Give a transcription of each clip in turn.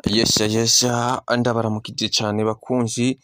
Yesha yesha ndabaramukije cane bakunzi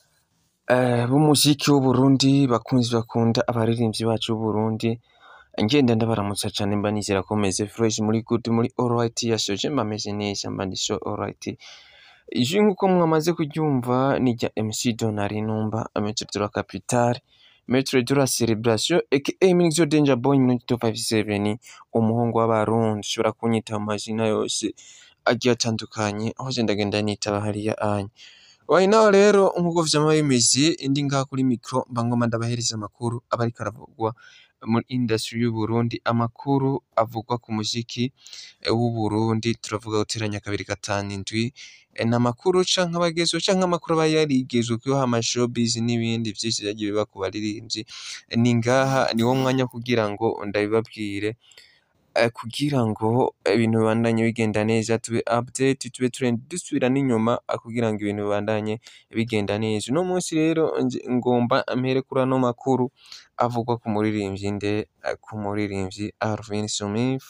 eh, b'umuziki w'Uburundi bakunzi bakunda abaririmbyi bacu b'Uburundi ngenda ndabaramutsa cane mba nizera ko meze fresh muri good muri alright yashoje mba meze neza mba ndi so alright ijwi nkuko mwamaze kuryumva ni rya MC Donari Numba Maître de la Capitale Maître de la Célébration aka Minixo Danger Boy Minute 257 umuhungu w'abarundi ushobora kunyita mu mazina yose agiye atandukanye aho je ndagenda nitaba hariya anya Right now rero nkuko vyama bimeze ndi ngaha kuri micro mba ngoma ndabahereza amakuru aba ariko aravugwa muri industry y'Uburundi amakuru avugwa ku muziki eh, w'Uburundi turavuga guteranya kabiri gatanu indwi eh, n'amakuru canke abagezweho canke amakuru aba yarigezweho ama showbiz n'ibindi vyinshi vyagiye biba ku baririmbyi ni ngaha niwo mwanya kugira ngo ndabibabwire eh, kugira ngo ibintu bibandanye bigenda neza tube update tube trend dusubira n'inyuma eh, kugira ngo ibintu bibandanye bigenda neza uno munsi rero nje- ngomba mpere kuri ano makuru avugwa ku muririmbyi nde eh, ku muririmbyi Alvin Smith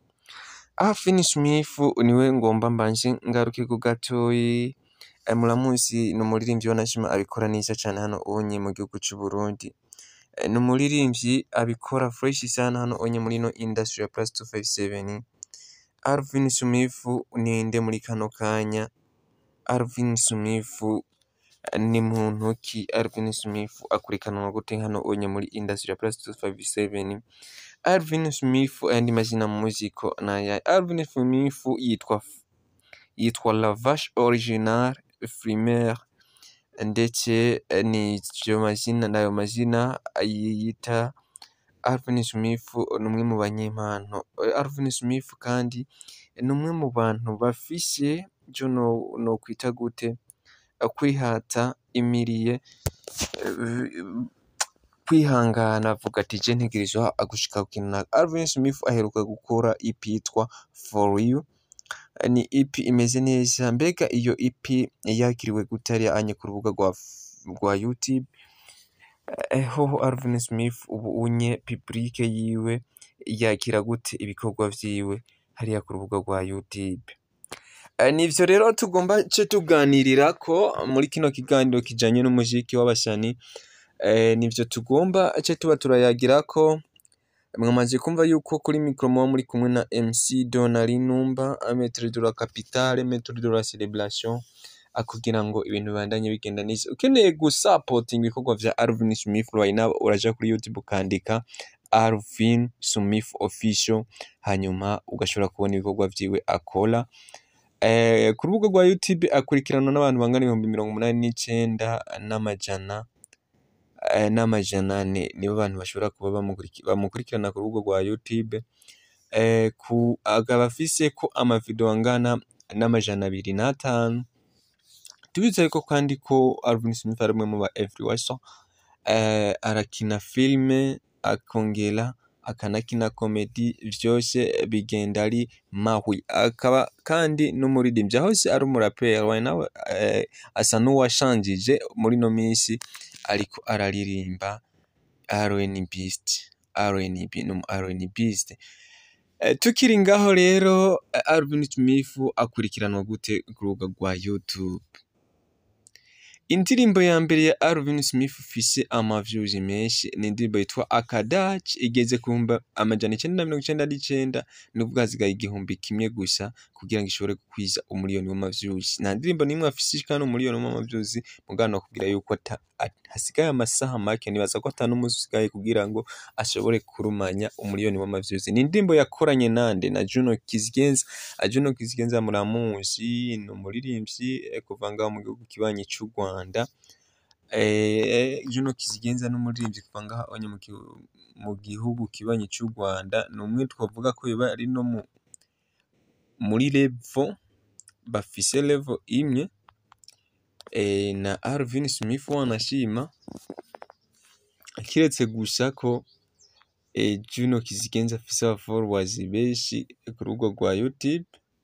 Alvin Smith niwe ngomba mbanje ngaruke ku gatoyi eh, muramuzi ni umuririmbyi wanashima abikora neza cane hano unye mu gihugu c'u Burundi Eh, ni umuririmbyi abikora fresh sana hano onye muri no industry ya plus 257 Alvin Smith ninde muri kano kanya Alvin Smith eh, ni muntu ki Alvin Smith akurikanwa gute hano onye muri industry ya plus 257 Alvin Smith ayandi mazina mu muziko naya Alvin Smith yitwa yitwa La Vache Original Frimaire ndetse eh, ni ayo mazina nayo mazina yiyita Alvin Smith ni umwe mu banyempano Eh, Alvin Smith kandi ni umwe mu bantu bafise ico no nokwita gute eh, kwihata imiriye eh, kwihangana avuga ati je ntegerezwa gushika ku kintu naka Alvin Smith aheruka gukora EP yitwa For You Eh, ni EP imeze neza mbega iyo EP yakiriwe gute hariya anye ku rubuga rwa f- rwa YouTube Eh, hoho Alvin Smith ubu unye publike yiwe yakira gute ibikorwa vyiwe hariya ku rubuga rwa YouTube Eh, nivyo rero tugomba ce tuganirirako muri kino kiganiro kijanye n'umuziki w'abasani eh, nivyo tugomba ce tuba turayagirako mwamaze kumva yuko kuri mikro muba muri kumwe na MC Donari Numba Maître de la Capitale Maître de la Célébration ah, kugira ngo ibintu bibandanye bigenda neza ukeneye gusapotinga ibikorwa vya Alvin Smith right now uraja kuri YouTube ukandika Alvin Smith official hanyuma ugashobora kubona ibikorwa vyiwe akora eh, ku rubuga rwa YouTube akurikiranwa n'abantu bangana ibihumbi mirongo umunani n'icenda n'amajana eh, n'amajana ane nibo bantu bashobora kuba bamukuriki- bamukurikirana ku rubuga rwa YouTube eh, ku akaba afise ko amavideo angana n'amajana abiri n'atanu tubizeye ko kandi ko Alvin Smith ari umwe mu ba influencer eh, arakina filime akongera akanakina komedi vyose bigenda ari mahwi akaba kandi n'umuririmbyi aho se ari umuraperi right now eh, asa n'uwashanjije muri no minsi ariko araririmba R&Bist R&B n'umu R&Bist Eh, tukiri ngaho rero eh, Alvin Smith akurikiranwa gute ku rubuga rwa YouTube indirimbo ya mbere ya Alvin Smith ifise ama views menshi ni indirimbo yitwa Akadaci igeze ku bihumbi amajana icenda na mirongo icenda n'icenda nubwo hasigaye igihumbi kimwe gusa kugira ngo ishobore gukwiza umuriyoni w'ama views nta ndirimbo n'imwe afise ishikana umuriyoni w'ama views mugabo nokubwira yuko ata- at- hasigaye amasaha make nibaza ko ata n'umunsi usigaye kugira ngo ashobore kurumanya umuriyoni w'ama views ni indirimbo yakoranye nande na Juno Kizigenza Ah, Juno Kizigenza muramuzi ni umuririmbyi eh, kuva ngaho mu gihugu kibanyi c'u Rwanda eh, Juno Kizigenza n'umuririmbyi kuva ngaho onye mu gihu- mu gihugu kibanyi c'u Rwanda ni umwe twavuga ko yoba ari no mu, muri level bafise level imwe eh, na Alvin Smith wanashima kiretse gusa ko eh, Juno Kizigenza afise aba followers benshi ku rubuga rwa YouTube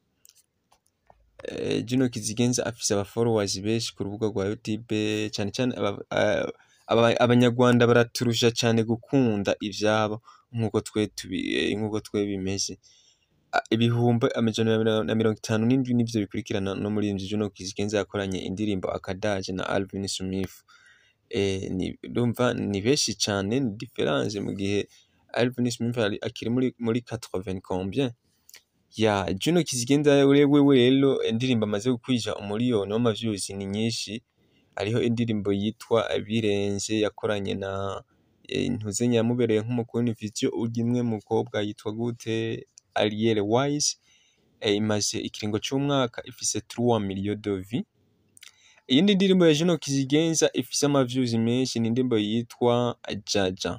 eh, Juno Kizigenza afise aba followers benshi ku rubuga rwa YouTube cyane cyane aba- a- aba- abanyarwanda baraturusha cyane gukunda ivyabo nkuko twe tubi eh, nkuko twe bimeze a- ibihumbi amajana na na mirongo itanu n'indwi nivyo bikurikirana no muri Juno Kizigenza yakoranye indirimbo akadaje na Alvin Smith eh, ni ndumva ni benshi cane ni difference mu gihe Alvin Smith ari- akiri muri muri 80 combien ya Juno Kizigenza wewe rero indirimbo amaze gukwija umuriyoni w'amavyuzi ni nyinshi hariho indirimbo yitwa Birenze yakoranye na eh, Ntuzenya yamubereye nk'umukuru Vision urya imwe mukobwa yitwa gute Ariel Wise eh, imaze ikiringo c'umwaka ifise 3 millions de vues iyindi ndirimbo ya Juno Kizigenza ifise amavyuzi menshi ni indirimbo yitwa Jaja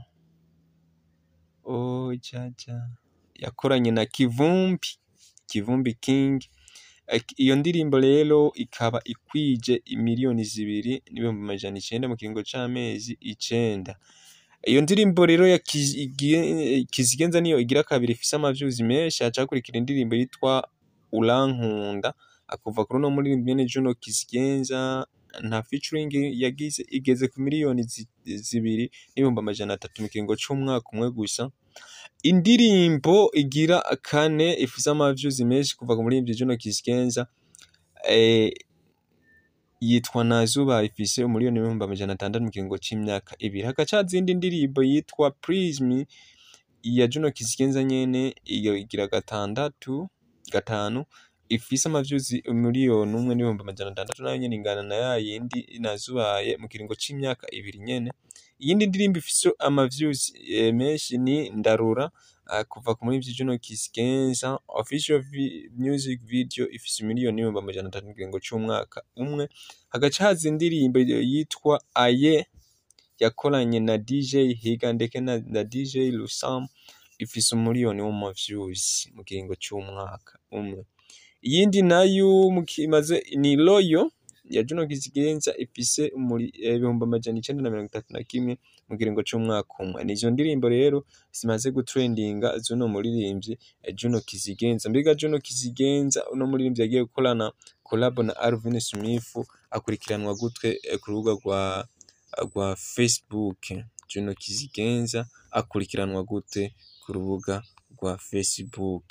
oh Jaja yakoranye na Kivumbi Kivumbi King Ak- iyo ndirimbo rero ikaba ikwije imiliyoni zibiri n'ibihumbi amajana icenda mu kiringo c'amezi icenda iyo ndirimbo rero ya Kizi- Igi- Kizigenza niyo igira kabiri ifise amavyuzi menshi haca hakurikira indirimbo yitwa Urankunda akuva kuri uno muririmbyi nyene Juno Kizigenza nta featuring yagize igeze ku miliyoni zi- zibiri n'ibihumbi amajana atatu mu kiringo c'umwaka umwe gusa indirimbo igira kane ifise amavyuzi menshi kuva ku muririmbyi Juno Kizigenza eh, yitwa Nazuba ifise umuriyoni w'ibihumbi amajana atandatu mu kiringo c'imyaka ibiri hagaca haza iyindi ndirimbo yitwa Prism iya Juno Kizigenza nyene iyo igira gatandatu gatanu ifise amavyuzi umuriyoni umwe n'ibihumbi amajana atandatu nayo nyene ingana na ya yindi nazubaye mu kiringo c'imyaka ibiri nyene iyindi ndirimbo ifise amavyuzi eh, menshi ni Ndarura ah, kuva ku muririmbyi Juno Kizigenza official vi music video ifise umuriyoni n'ibihumbi amajana atatu mu kiringo c'umwaka umwe hagaca haza indirimbo yitwa Aye yakoranye na DJ Higa ndetse na, na DJ Lusam ifise umuriyoni w'amavyuzi mu kiringo c'umwaka umwe iyindi nayo mu kimaze ni Loyo ya Juno Kizigenza ifise umuri- eh, ibihumbi amajana icenda na mirongo itatu na kimwe mu kiringo c'umwaka umwe nizo ndirimbo rero zimaze gutrendinga z'uno muririmbyi eh, Juno Kizigenza mbega Juno Kizigenza uno muririmbyi yagiye gukorana collab na Alvin Smith akurikiranwa gutwe eh, ku rubuga rwa rwa Facebook Juno Kizigenza akurikiranwa gute ku rubuga rwa Facebook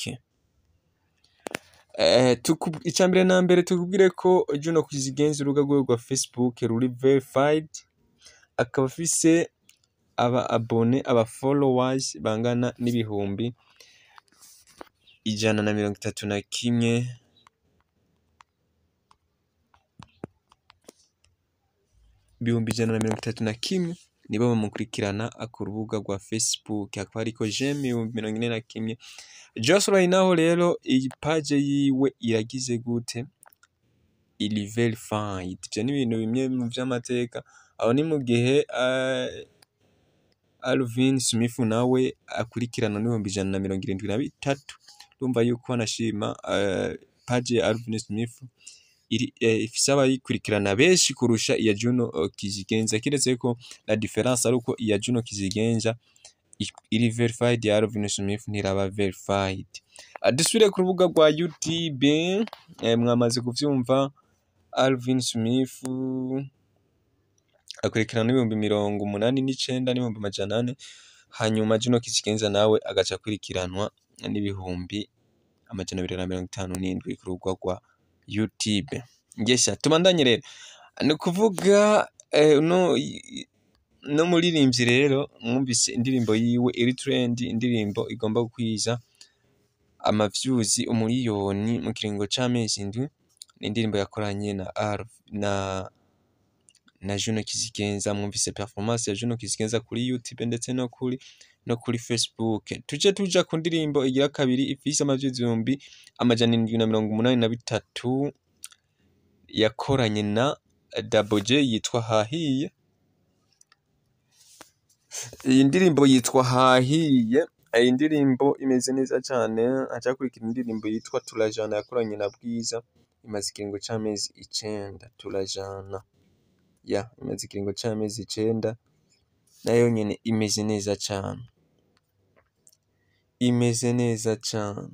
Eh, tuku- ica mbere na mbere tukubwire ko Juno Kizigenza urubuga rwiwe rwa Facebook ruri verified akaba afise aba abone aba followers bangana n'ibihumbi ijana na mirongo itatu na kimwe ibihumbi ijana na mirongo itatu na kimwe nibo bamukurikirana ku rubuga rwa Facebook hakaba hariko jeme ibihumbi mirongo ine na kimwe Joshua naho rero iyi page yiwe iragize gute iri verified ivyo ni ibintu bimwe mu vy'amateka aho ni mu gihe eh, Alvin Smith nawe akurikirana n'ibihumbi ijana na mirongo irindwi na bitatu urumva yuko anashima eh, page ya Alvin Smith iri eh, ifise abayikurikirana benshi kurusha iya Juno eh, Kizigenza kiretse ko la difference ari uko iya Juno Kizigenza i- iri verified ya Alvin Smith ntiraba verified Ah, dusubire ku rubuga rwa YouTube eh, mwamaze kuvyumva Alvin Smith akurikirana n'ibihumbi mirongo umunani n'icenda n'ibihumbi amajana ane hanyuma Juno Kizigenza nawe agaca akurikiranwa n'ibihumbi amajana abiri na mirongo itanu n'indwi ku rubuga rwa YouTube ngesha tubandanye rero ni ukuvuga eh, no no muririmbyi rero mwumvise indirimbo yiwe iri trend indirimbo igomba gukwiza amavyuzi umuriyoni mu kiringo c'amezi indwi ni indirimbo yakoranye na Arv na na Juno Kizigenza mwumvise performance ya Juno Kizigenza kuri YouTube ndetse no kuri no kuri Facebook tuje tuja ku ndirimbo igira kabiri ifise amavyuzi ibihumbi amajana indwi na mirongo umunani na bitatu yakoranye na Double J yitwa Hahiye iyi ndirimbo yitwa Hahiye iyi ndirimbo imeze neza cane hacakurikira indirimbo yitwa Turajana yakoranye na Bwiza imaze ikiringo c'amezi icenda Turajana ya imaze ikiringo c'amezi icenda nayo nyene imeze neza cane imeze neza cane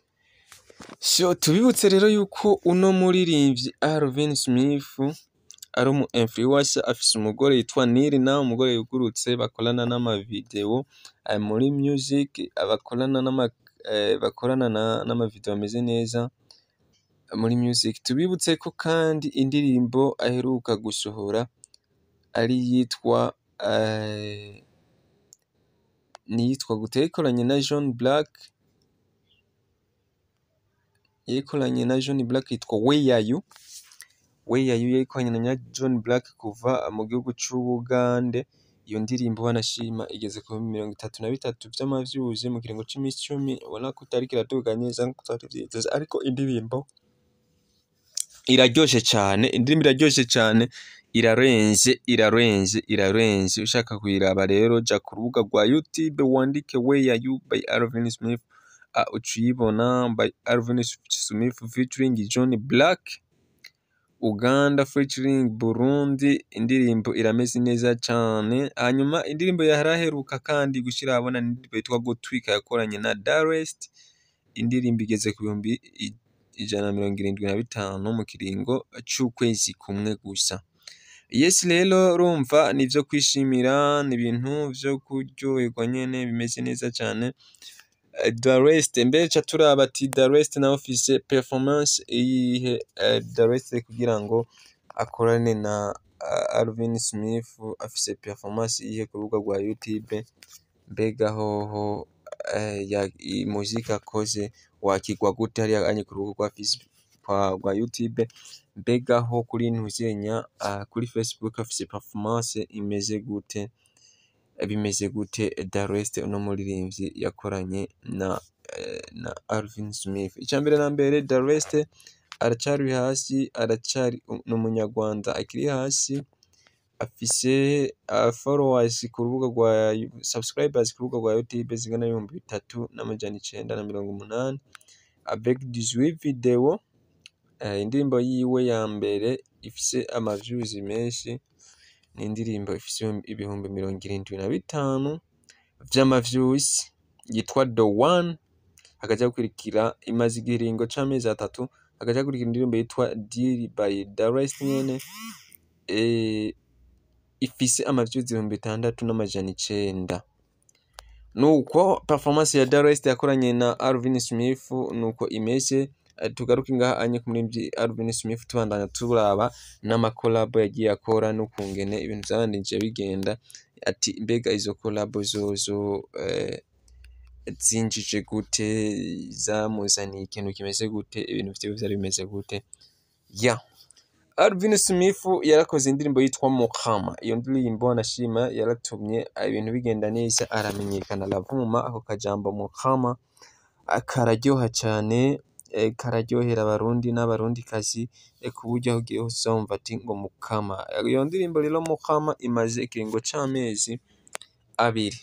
so tubibutse rero yuko uno muririmbyi Alvin Smith ari umu influencer afise umugore yitwa Nirina umugore yugurutse bakorana n'amavideo eh, muri music bakorana n'ama eh, bakorana na- n'amavideo ameze neza muri music tubibutse ko kandi indirimbo aheruka gusohora ari yitwa eh, niyitwa gute yayikoranye na John Black yayikoranye na John Black yitwa Where Are You Where Are You yayikoranye na John Black kuva mu gihugu c'Ubugande iyo ndirimbo banashima igeze ku bihumbi mirongo itatu na bitatu vy'amavyuzi mu kiringo c'imisi icumi ubona ko itariko iraduga neza nkuko twari tuvyiteze ariko indirimbo iraryoshe cane indirimbo iraryoshe cane irarenze irarenze irarenze ushaka kuyiraba rero ja ku rubuga rwa youtube wandike Where Are You by Alvin Smith uh, uca uyibona by Alvin Smith featuring John Black Uganda featuring Burundi indirimbo irameze neza cane hanyuma indirimbo yaraheruka kandi gushira ahabona ni indirimbo yitwa Gutwika yakoranye na Darest indirimbo igeze ku bihumbi i- ijana na mirongo irindwi na bitanu mu kiringo c'ukwezi kumwe gusa yes rero urumva ni ivyo kwishimira ni ibintu vyo kuryoherwa nyene bimeze neza cane Eh, Darest mbere ca turaba ati Darest nawe afise performance iyihe eh, Darest kugira ngo akorane na uh, Alvin Smith afise performance iyihe ku rubuga rwa YouTube mbega hoho eh, ya i- muzika akoze wakigwa gute hariya anye ku rubuga rwa Facebook kwa rwa YouTube mbega ho kuri ntuzenya uh, kuri Facebook afise performance imeze gute bimeze gute Darest uno muririmbyi yakoranye na eh, na Alvin Smith icambere na mbere Darest aracari hasi aracari ni umunyarwanda akiri hasi afise uh, followers ku rubuga rwa subscribers ku rubuga rwa YouTube zingana n'ibihumbi bitatu n'amajana icenda na mirongo umunani avec 18 video uh, indirimbo yiwe ya mbere ifise ama views menshi ni indirimbo ifise ibihumbi- ibihumbi mirongo irindwi na bitanu vy'ama views yitwa The One hakaja gukurikira imaze igiringo c'amezi atatu hakaja gukurikira indirimbo yitwa Deal by Darest nyene eh, ifise ama views ibihumbi bitandatu n'amajana icenda nuko performance ya Darest yakoranye na Alvin Smith nuko imeze Eh, tugaruke ngaha anye ku muririmbyi Alvin Smith tubandanya turaba n'amakolabo yagiye akora n'ukungene ibintu vyabandanije bigenda ati mbega izo kolabo zozo eh, zinjije gute zamuzaniye ikintu kimeze gute ibintu vyiwe vyari bimeze gute ya Alvin Smith yarakoze indirimbo yitwa Mukama iyo ndirimbo anashima yaratumye ibintu bigenda neza aramenyekana aravuma ako kajambo Mukama kararyoha cane eh, kararyohera abarundi n'abarundikazi eh, ku buryo aho ugiye hose uzumva ati ngo Mukama iyo ndirimbo rero Mukama imaze ikiringo c'amezi abiri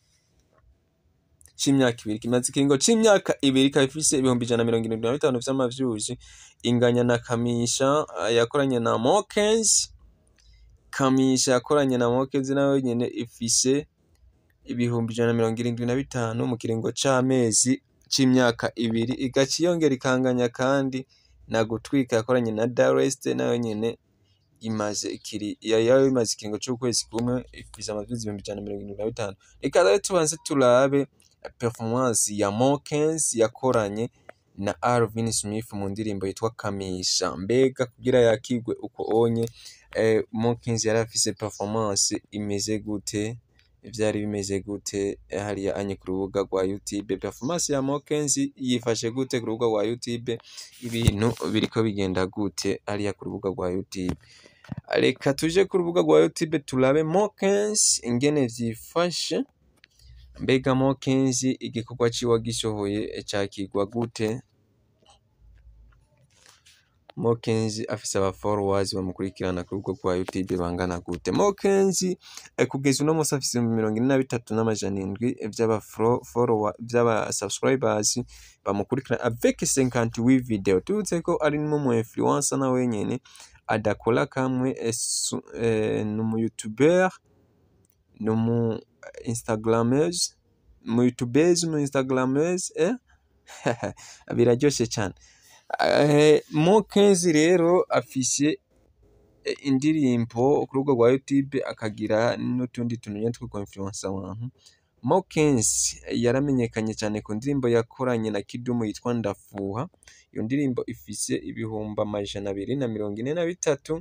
c'imyaka ibiri kimaze ikiringo c'imyaka ibiri ikaba ifise ibihumbi ijana na mirongo irindwi na bitanu vy'amavyuzi inganya na Kamisha eh, yakoranye na Mokens Kamisha yakoranye na Mokens nawe nyene ifise ibihumbi ijana na mirongo irindwi na bitanu mu kiringo c'amezi c'imyaka ibiri igaca yongera ikanganya kandi na Gutwika yakoranye na Darest nayo nyene imaze ikiri yayo imaze ikiringo c'ukwezi kumwe ifise amavyuzi ibihumbi ijana na mirongo irindwi na bitanu reka rero tubanze turabe performance ya Mokens yakoranye na Alvin Smith mu ndirimbo yitwa Kamisha mbega kugira yakigwe uko onye eh, Mokens yari afise performance imeze gute vyari bimeze gute eh, hariya anye ku rubuga rwa YouTube performance ya Mokens yifashe gute ku rubuga rwa YouTube ibintu biriko bigenda gute hariya ku rubuga rwa YouTube reka tuje ku rubuga rwa YouTube turabe Mokens ingene vyifashe mbega Mokens igikorwa ciwe gishoboye cakigwa gute Mokens afise aba followers bamukurikirana ku rubuga rwa YouTube bangana gute Mokens eh, kugeza uno musi afise ibihumbi mirongo ine na bitatu n'amajana indwi vy'aba fro- follower vy'aba subscribers bamukurikirana avec 58 video tubutse ko ari n'umu influencer na wenyene adakora kamwe eh, su- eh, ni umu youtuber ni umu instagrameuse mu youtubeuse mu instagrameuse eh? biraryoshe cane Eh, Mokezi rero afise eh, indirimbo ku rubuga rwa YouTube akagira n'utundi tuntu nyene two kwinfluensa abantu Mokens yaramenyekanye cyane ku ndirimbo yakoranye na Kidumu yitwa Ndafuha iyo ndirimbo ifise ibihumbi amajana abiri na mirongo ine na bitatu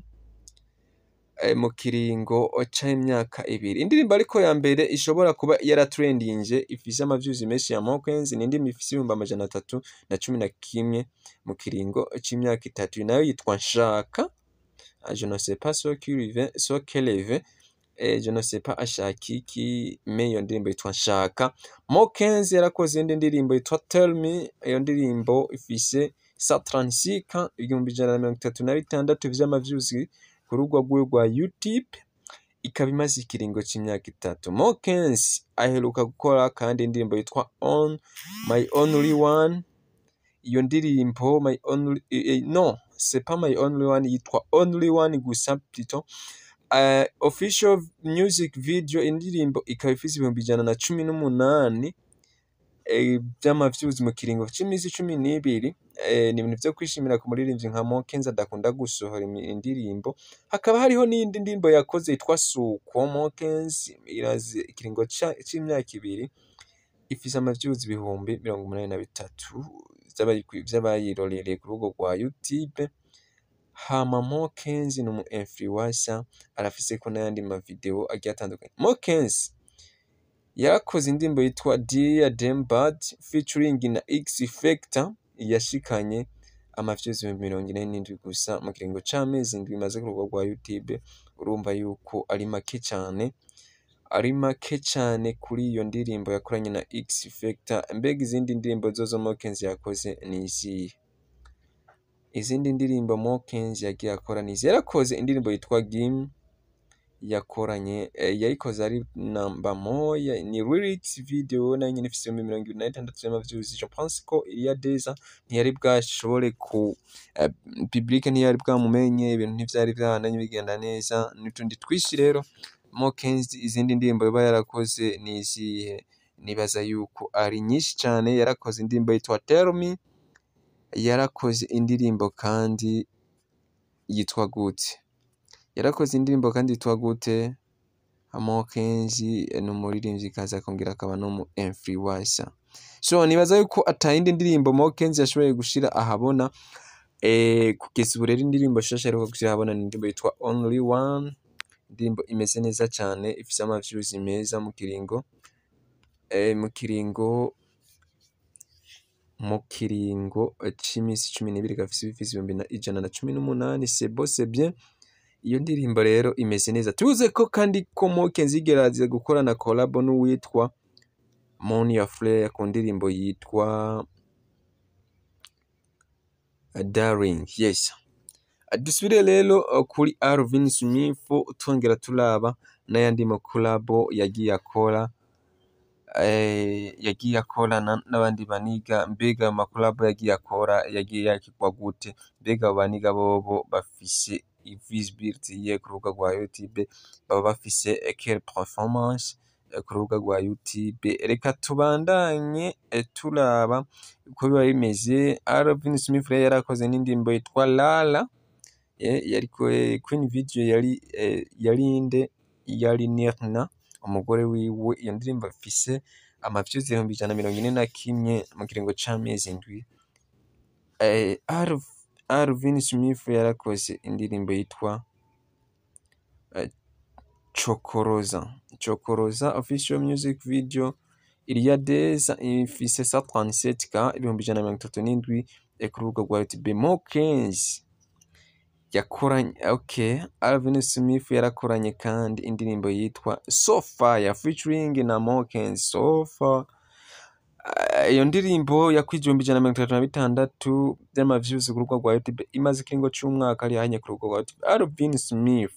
eh, mu kiringo c'imyaka ibiri indirimbo ariko ya mbere ishobora kuba yaratrendinje ifise amavyuzi menshi ya Mokens ni indirimbo ifise ibihumbi amajana atatu na cumi na kimwe mu kiringo c'imyaka itatu nayo yitwa Nshaka Ah, je ne sais pas ce qui lui vient- ce qu'elle avait eh, je ne sais pas ashaka iki me iyo ndirimbo yitwa Nshaka Mokens yarakoze indi ndirimbo yitwa Tell Me iyo ndirimbo ifise sa 36 igihumbi ijana na mirongo itatu na bitandatu vy'amavyuzi ku rubuga rwiwe rwa YouTube ikaba imaze ikiringo c'imyaka itatu Mokens aheruka gukora kandi indirimbo yitwa On My Only One iyo ndirimbo My Only eh, eh, no c'est pas My Only One yitwa Only One gusa plutôt uh, official music video indirimbo ikaba ifise ibihumbi ijana na cumi n'umunani eh, vy'amavyuzi mu kiringo c'imisi cumi n'ibiri eh, ni ibintu vyo kwishimira ku muririmbyi nka Mokens adakunda gusohora imi- indirimbo hakaba hariho n'iyindi ndirimbo yakoze yitwa Suko Mokens iraze ikiringo ca- c'imyaka ibiri ifise amavyuzi ibihumbi mirongo umunani na bitatu vy'abayi- vy'abayirorereye ku rubuga rwa YouTube hama Mokens ni umu influencer arafiseko n'ayandi ma video agiye atandukanye Mokens yarakoze indirimbo yitwa Dear Damn Bad featuring na X Factor yashikanye amavyuzi ibihumbi mirongo ine n'indwi gusa mu kiringo c'amezi indwi imaze ku rubuga rwa YouTube urumva yuko ari make cane ari make cane kuri iyo ndirimbo yakoranye na X Factor mbega izindi ndirimbo zozo Mokens yakoze ni izihe izindi ndirimbo Mokens yagiye akora ni izihe yarakoze indirimbo yitwa Game yakoranye eh, yayikoze ari namba moya ni lyrics video nayo nyene ifise ibihumbi mirongo ibiri na bitandatu vy'amavyuzi je pense ko Iliya Deza ntiyari bwashobore ku eh, public ntiyari bwamumenye ibintu ntivyari vyabananye bigenda neza n'utundi twishi rero Mokens izindi ndirimbo yoba yarakoze ni izihe nibaza yuko ari nyinshi cane yarakoze indirimbo yitwa Tell Me yarakoze indirimbo kandi yitwa gute yarakoze indirimbo kandi yitwa gute Mokens ni umuririmbyi kaza akongera akaba n'umu influencer so nibaza yuko atayindi ndirimbo Mokens yashoboye gushira ahabona eh, kugeza ubu rero indirimbo shasha aheruka gushira ahabona ni indirimbo yitwa Only One indirimbo imeze neza cane ifise amavyuzi meza mu kiringo eh, mu kiringo mu kiringo c'imisi cumi n'ibiri gafise ibifise ibihumbi na- ijana na cumi n'umunani c'est beau c'est bien iyo ndirimbo rero imeze neza tuze ko kandi ko Mokens yigerageje gukorana collabo n'uwitwa Monia Flare ku ndirimbo yitwa Darling yes dusubire rero uh, kuri Alvin Smith twongera turaba n'ayandi ma collabo yagiye akora eh, yagiye akorana n'abandi baniga mbega ama collabo yagiye akora yagiye yakirwa gute mbega abo baniga bobo bafise visibility ye ku rubuga rwa YouTube baba bafise eh, quelle performance eh, ku rubuga rwa YouTube reka tubandanye eh, turaba uko biba bimeze Alvin Smith rero yarakoze n'indirimbo yitwa Lala eh, yariko eh, Queen Video yari eh, yari inde yari Nirna umugore wiwe iyo ndirimbo ifise amavyuzi ibihumbi ijana na mirongo ine na kimwe mu kiringo c'amezi indwi eh, Alv- Alvin Smith yarakoze indirimbo yitwa eh, Chokoroza Chokoroza official music video Iliya Deza ifise 137k ibihumbi ijana na mirongo itatu n'indwi eh, ku rubuga rwa YouTube Mokens yakoranye okay Alvin Smith yarakoranye kandi indirimbo yitwa Sofa ya featuring na Mokens Sofa Eh, iyo ndirimbo yakwije ibihumbi ijana na mirongo itatu na bitandatu vy'amavyuzi ku rubuga rwa YouTube imaze ikiringo c'umwaka ari hanye ku rubuga rwa YouTube Alvin Smith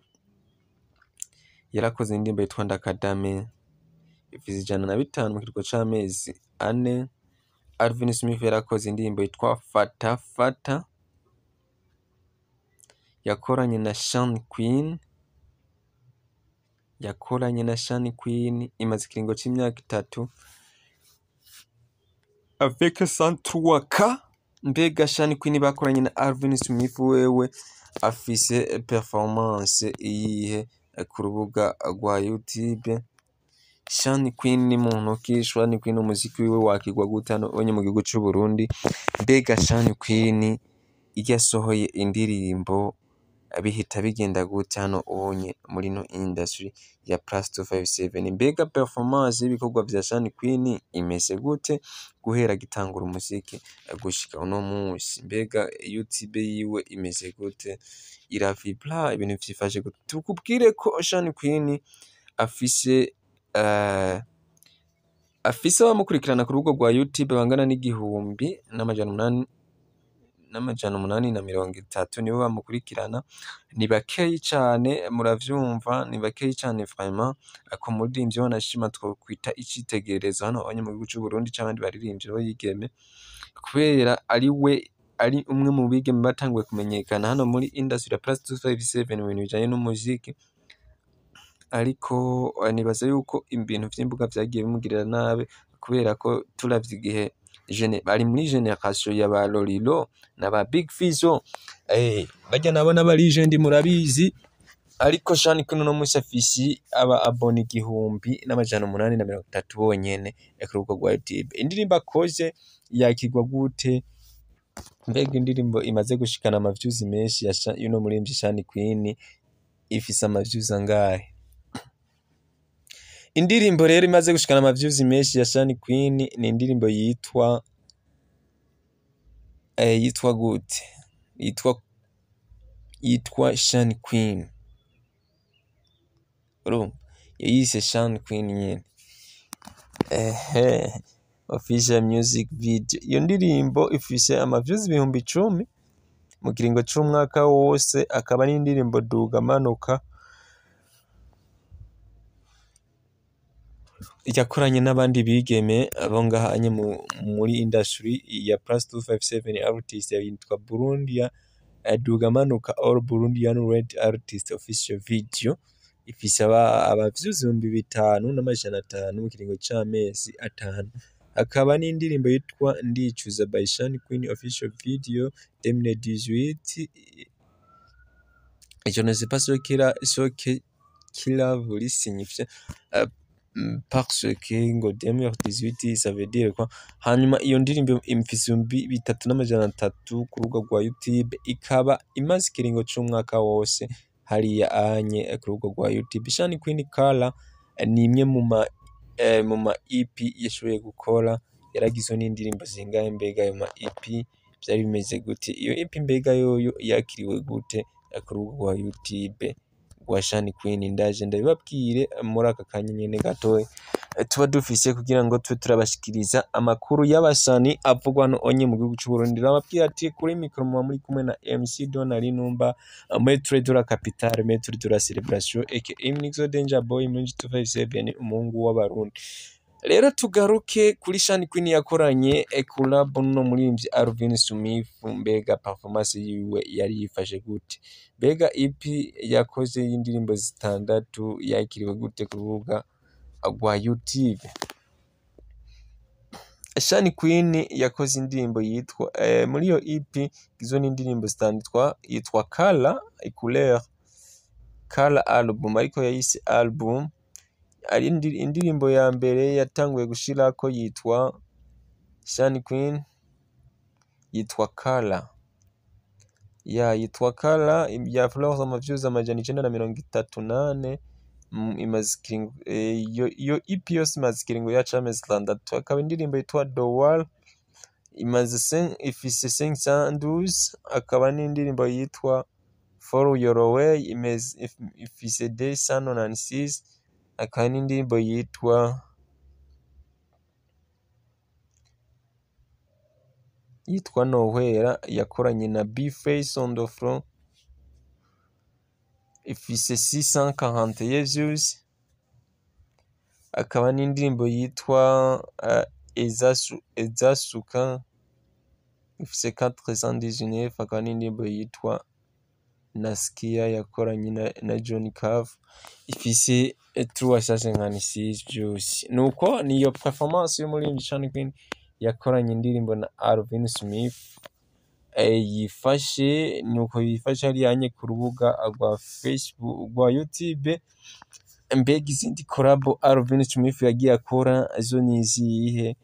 yarakoze indirimbo yitwa Ndakadame ifise ijana na bitanu mu kiringo c'amezi ane Alvin Smith yarakoze indirimbo yitwa Fata Fata yakoranye na Sean Queen yakoranye na Sean Queen imaze ikiringo c'imyaka itatu avec 103k mbega Sean Queen bakoranye na Alvin Smith wewe afise performance iyihe ku rubuga rwa YouTube Sean Queen ni muntu ki Sean Queen umuziki wiwe wakigwa gute hano onye mu gihugu c'u Burundi mbega Sean Queen iyo asohoye indirimbo bihita bigenda gute hano onye muri no industry ya plus 257 mbega performance y'ibikorwa vya Sean Queen imeze gute guhera gitangura umuziki gushika uno munsi mbega YouTube yiwe imeze gute iravibra ibintu vyifashe gute tukubwire ko Sean Queen afise uh, afise abamukurikirana ku rubuga rwa YouTube bangana n'igihumbi n'amajana umunani n'amajana umunani na mirongo itatu nibo bamukurikirana ni bakeyi cane muravyumva ni bakeyi cane vraiment ako muririmbyi wanashima twokwita icitegererezo hano abanye mu gihugu c'u Burundi c'abandi baririmbyi b'abigeme kubera ari we ari umwe mu bigeme batanguye kumenyekana hano muri industry ya plus 257 mu bintu bijanye n'umuziki ariko nibaza yuko ibintu vy'imbuga vyagiye bimugirira nabi kubera ko turavye igihe gene bari muri generation ya ba Lolilo na ba Big Fizzo eh bajya nabo n'abalegend murabizi ariko Sean Queen no musi afisi aba abona igihumbi n'amajana umunani na mirongo itatu bonyene ku rubuga rwa YouTube indirimbo akoze yakigwa gute mbega indirimbo imaze gushikana amavyuzi menshi ya Sha- y'uno muririmbyi Sean Queen ifise amavyuzi angahe indirimbo rero imaze gushikana amavyuzi menshi ya Sean Queen ni indirimbo yitwa eh, yitwa gute yitwa yitwa Sean Queen urumva yayise Sean Queen nyene ehe official music video iyo ndirimbo ifise amavyuzi ibihumbi icumi mu kiringo c'umwaka wose akaba ari indirimbo duga manuka yakoranye n'abandi bigeme abo ngahanye mu- muri industry ya plus 257 artist yitwa Burundia eh, duga manuka all Burundian red artist official video ifise aba- abavyuzi ibihumbi bitanu n'amajana atanu mu kiringo c'amezi atanu hakaba n'indirimbo yitwa ndicuza by Sean Queen official video 2018 je ne sais pas ce qu'il a ce que qu'il a voulu signifier euh, mm, parce que ngo 2018 ça veut dire quoi hanyuma iyo ndirimbo imfise ibihumbi bitatu n'amajana atatu ku rubuga rwa YouTube ikaba imaze ikiringo c'umwaka wose hariya anye eh, ku rubuga rwa YouTube Sean Queen Kala eh, ni imwe mu ma eh, mu ma EP yashoboye gukora yaragizwe n'indirimbo zingahe mbega ayo ma EP vyari bimeze gute iyo EP mbega yoyo yakiriwe gute eh, ku rubuga rwa YouTube rwa Sean Queen ndaje ndabibabwire muri aka kanya nyene gatoya eh, tuba dufise kugira ngo tube turabashikiriza amakuru y'abasani avugwa no onye mu gihugu c'u Burundi ndababwira ati kuri mikro muba muri kumwe na MC Donald Numba Maître de la Capitale Maître de la Celebration aka Mnixo Danger Boy muri 257 umuhungu w'abarundi rero tugaruke kuri Sean Queen yakoranye eh, collab no muririmbyi Alvin Smith mbega performance yiwe yari yifashe gute mbega EP yakoze y'indirimbo zitandatu yakiriwe gute ku rubuga rwa YouTube Sean Queen yakoze indirimbo yitwa eh, muri iyo EP izo n'indirimbo zitanditwa yitwa Color Couleur Color album ariko yayise album ari indi- indirimbo ya mbere yatanguye gushirako yitwa Sean Queen yitwa Color ya yitwa Color ya Flowers amavyuzi amajana icenda na mirongo itatu nane mm, imaze ikiringo eh, iyo iyo EP yose imaze ikiringo yaca amezi atandatu hakaba indirimbo yitwa The Wall imaze cin- ifise 512 akaba n'indirimbo yitwa Follow Your Way imeze if- ifise 296 akaba n'indirimbo yitwa yitwa Nowhere yakoranye na B-Face on the floor ifise 641 views akaba n'indirimbo yitwa uh, Ezasu, Ezasuka ifise 419 akaba n'indirimbo yitwa Naskia yakoranye na, na John Cave ifise 356 views nuko niyo performance y'umuririmbyi Sean Queen yakoranye indirimbo na Alvin Smith eh, yifashe nuko yifashe hariya ku rubuga rwa Facebook rwa YouTube mbega izindi korabo Alvin Smith yagiye akora zo ni izihe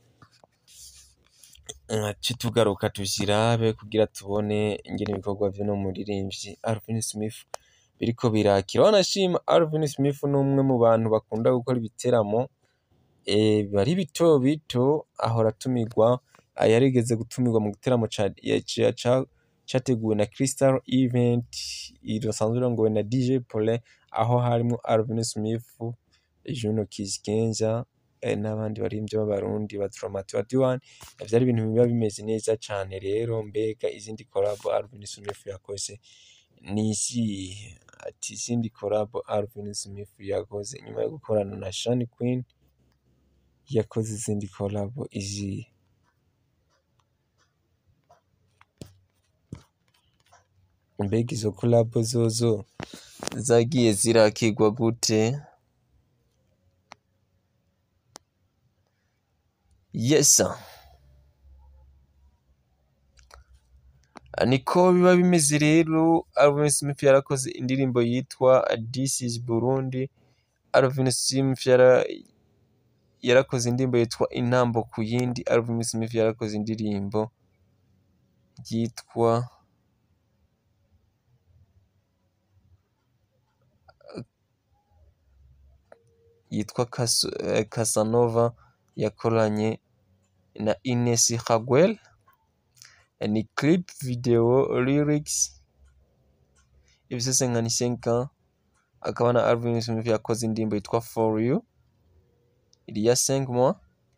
nkace tugaruka tuzirabe kugira tubone ingene ibikorwa vy'uno muririmbyi Alvin Smith biriko birakira wanashima Alvin Smith ni umwe mu bantu bakunda gukora ibiteramo eh, bari bito bito ahora atumirwa ah, yarigeze gutumirwa mu giteramo ca, ya- ca, ca, categuwe na Crystal Event irasanzwe irongowe na DJ Paulin aho harimo Alvin Smith Juno Kizigenza eh, n'abandi baririmbyi b'abarundi ba Dramati ba Diwan vyari ibintu biba bimeze neza cane rero mbega izindi collabo Alvin Smith yakoze ni izihe ati izindi collabo Alvin Smith yakoze nyuma yo gukorana na Shani Queen yakoze izindi collabo izihe mbega izo collabo zozo zagiye zirakirwa gute yesa niko biba bimeze rero Alvin Smith yarakoze indirimbo yitwa This is Burundi Alvin Smith yara yarakoze indirimbo yitwa intambo ku yindi Alvin Smith yarakoze indirimbo yitwa yitwa Cas- eh, Casanova yakoranye na Ines Hagwel ni clip video lyrics ibisese nka ni 5 ans akaba na Alvin Smith yakoze indirimbo yitwa For You il y a 5 mois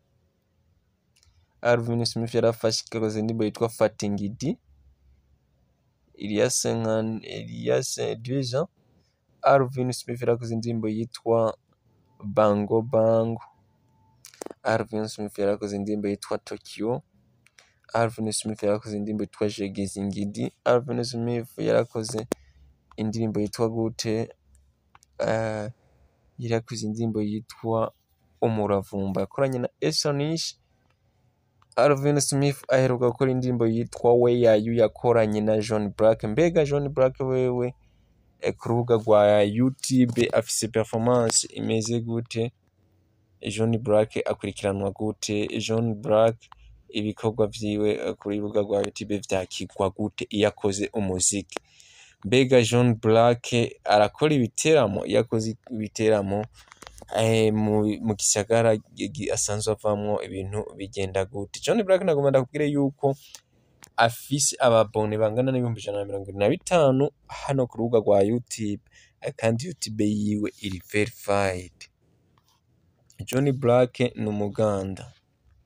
Alvin Smith yarafashe yakoze indirimbo yitwa Fatingidi il y a 5 ans il y a 2 ans Alvin Smith yarakoze indirimbo yitwa Bango Bango Alvin Smith yarakoze indirimbo yitwa Tokyo Alvin Smith yarakoze indirimbo yitwa Jegezingidi Alvin Smith yarakoze indirimbo yitwa gute uh, yarakoze indirimbo yitwa Umuravumba yakoranye na Esonish Alvin Smith aheruka gukora indirimbo yitwa Where Are You yakoranye na John Black mbega John Black wewe eh, ku rubuga rwa YouTube afise performance imeze gute John Black akurikiranwa gute John Black ibikorwa vyiwe eh, ku rubuga rwa YouTube vyakigwa gute iyo akoze umuziki mbega John Black arakora ibiteramo iyo akoze ibiteramo eh, mu, mu gisagara gi- gi- asanzwe avamwo ibintu bigenda gute John Black nagomba ndakubwire yuko afise ababone bangana n'ibihumbi ijana na mirongo irindwi na bitanu hano ku rubuga rwa YouTube eh, kandi YouTube yiwe iri verified John Black ni umuganda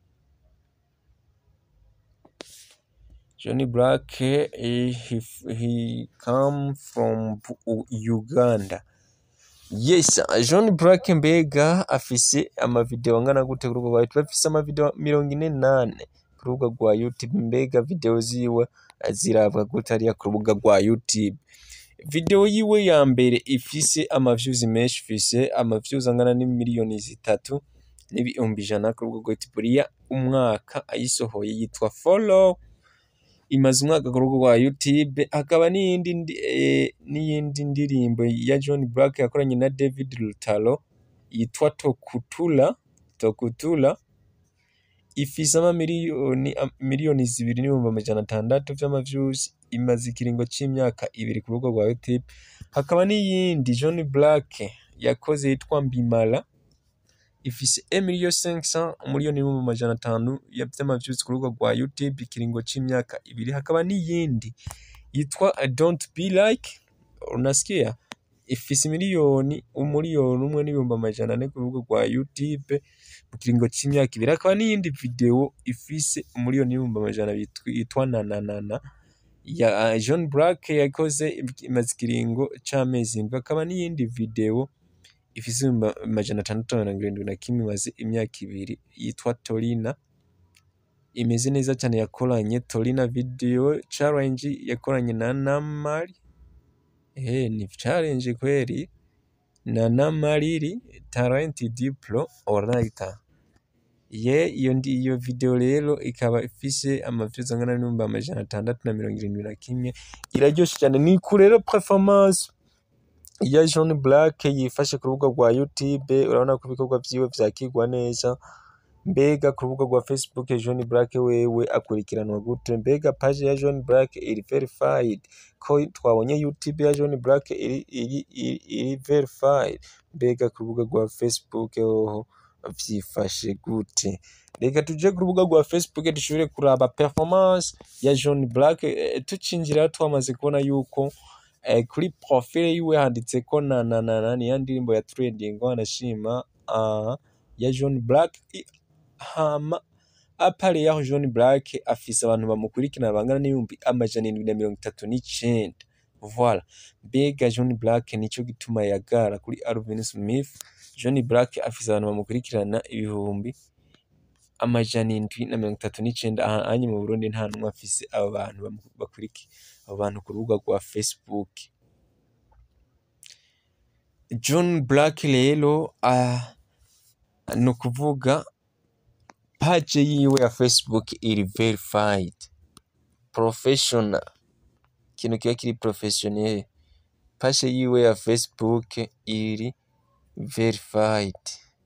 Johnny Black eh, he, he come from Bu- Uganda yes John Black mbega afise amavideo angana gute ku rubuga rwa YouTube afise amavideo mirongo ine nane ku rubuga rwa YouTube mbega video ziwe eh, zirabwa gute hariya ku rubuga rwa YouTube video yiwe ya mbere ifise amaviews menshi ifise amaviews angana n'imiliyoni zitatu n'ibihumbi ijana ku rubuga rwa YouTube uriya umwaka ayisohoye yitwa follow imaze umwaka ku rubuga rwa YouTube hakaba n'iyindi ndi- eh, n'iyindi ndirimbo ya John Black yakoranye na David Lutalo yitwa Tokutula Tokutula ifise amamiliyoni am- miliyoni zibiri n'ibihumbi amajana atandatu vy'amaviews imaze ikiringo c'imyaka ibiri ku rubuga rwa YouTube hakaba n'iyindi John Black yakoze yitwa Mbimala ifise 1,500 umuliyoni n'ibihumbi amajana atanu ya- vy'amaviews ku rubuga rwa YouTube ikiringo c'imyaka ibiri hakaba n'iyindi yitwa I don't be like unasikia ifise miliyoni umuliyoni umwe n'ibihumbi amajana ane ku rubuga rwa YouTube mu kiringo c'imyaka ibiri hakaba n'iyindi video ifise umuliyoni n'ibihumbi amajana abiri yitwa- yitwa nananana ya uh, John Black yakoze imaze ikiringo c'amezi indwi hakaba n'iyindi video ifise ibihumbi amajana atandatu na mirongo irindwi na kimwe imaze imyaka ibiri yitwa Torina imeze neza cyane yakoranye Torina video challenge yakoranye na Namari eh ni challenge kweli na Namariri Talent Diplo Oraita ye iyo ndi iyo video rero ikaba ifise amaviews angana n'ibihumbi amajana atandatu na mirongo irindwi na kimwe iraryoshe cyane ni ku rero performance ya John Black yifashe ku rubuga rwa YouTube urabona ko ibikorwa vyiwe vyakirwa neza mbega ku rubuga rwa Facebook John Black wewe akurikiranwa gute mbega page ya John Black iri verified ko twabonye YouTube ya John Black iri iri iri, iri verified mbega ku rubuga rwa Facebook hoho vyifashe gute reka tuje ku rubuga rwa Facebook dushobore kuraba performance ya John Black eh, tucinjira twamaze kubona yuko eh, kuri profile yiwe handitse ko na na na na niya ndirimbo ya trending anashima uh, ya John Black I- hama apare yaho John Black afise abantu bamukurikirana bangana n'ibihumbi amajana indwi na mirongo itatu n'icenda voilà mbega John Black nico gituma yagara kuri Alvin Smith John Black afise abantu bamukurikirana ibihumbi amajana indwi na mirongo itatu n'icenda aha anye mu Burundi nta numwe afise abo bantu bamu- bakuriki abo bantu ku rubuga rwa Facebook John Black rero ah, ni ukuvuga page yiwe ya Facebook iri verified professional ikintu kiba kiri professionnel page yiwe ya Facebook iri verified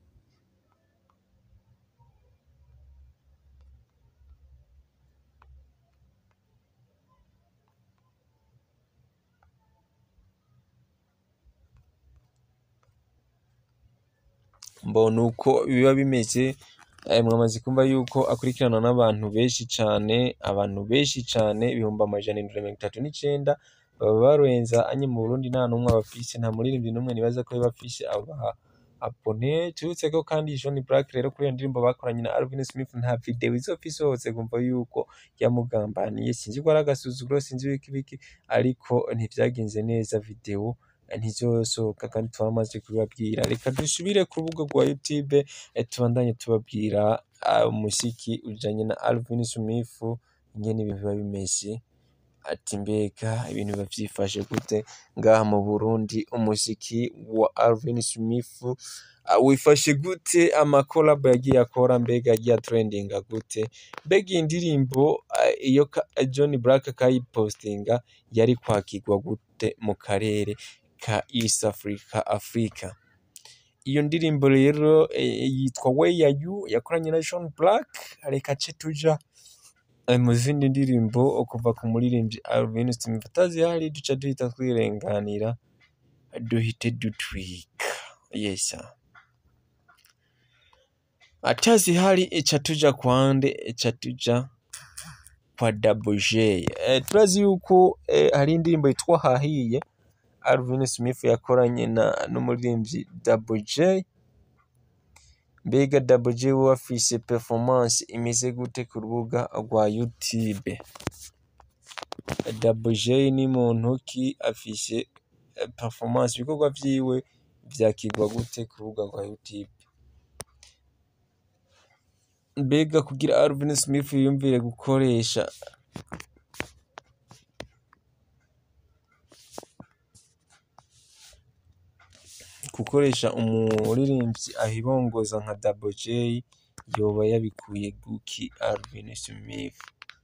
mbona uko biba bimeze eh, mwamaze kumva yuko akurikirana n'abantu benshi cane abantu benshi cane ibihumbi amajana indwi na mirongo itatu n'icenda baba barenza anye mu Burundi nta n'umwe abafise nta muririmbyi n'umwe nibaza ko bafise aba abone tubutse ko kandi John Black rero kuri iyo ndirimbo bakoranye na Alvin Smith nta video izopfa isohotse kumva yuko yamugambaniye sinzi ko ari agasuzuguro sinzi ibiki biki ariko ntivyagenze neza video ntizosohoka kandi twamaze kubibabwira reka dusubire ku rubuga rwa YouTube eh, tubandanye tubabwira ah, umuziki ujanye na Alvin Smith ingene ibintu biba bimeze ati mbega ibintu biba vyifashe gute ngaha mu Burundi umuziki wa Alvin Smith ah, wifashe gute amakolabo yagiye akora mbega yagiye atrendinga gute mbega iyi ndirimbo ah, iyo ka- John Black kayipostinga yari kwakirwa gute mu karere ka East Africa Africa iyo ndirimbo rero eh, yitwa Where Are You yakoranye na John Black reka ce tuja eh, mu zindi ndirimbo kuva ku muririmbyi Alvin Smith atazihari duca duhita twirenganira duhite dutwika yes sir. atazihari ica tuja kwande ica tuja kwa Double J eh, turazi yuko eh, hari indirimbo yitwa Hahiye Alvin Smith yakoranye na n'umuririmbyi Double J mbega Double J we afise performance imeze gute ku rubuga rwa YouTube Double J ni muntu ki afise eh, performance ibikorwa vyiwe vyakirwa gute ku rubuga rwa YouTube mbega kugira Alvin Smith yiyumvire gukoresha gukoresha umuririmbyi ahibongoza nka Double J yoba yabikuye guki Alvin Smith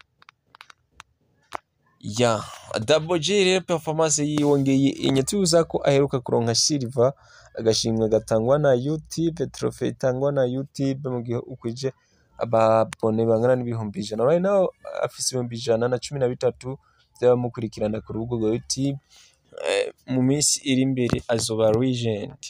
ya Double J rero performance yiyongeye inyatuza ko aheruka kuronka silver agashimwe gatangwa na YouTube trophy itangwa na YouTube mu gihe ukwije ababone bangana n'ibihumbi ijana right now afise ibihumbi ijana na cumi na bitatu vy'abamukurikirana ku rubuga rwa YouTube Eh, mu minsi iri imbere azoba legend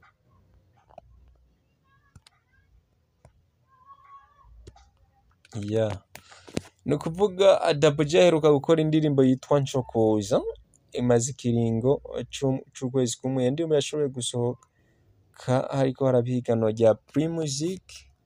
ya ni ukuvuga Double J aheruka gukora indirimbo yitwa Ncokoza imaze ikiringo c'u- c'ukwezi kumwe iyo ndirimbo yashoboye gusohoka hariko haraba ihiganwa rya Primusic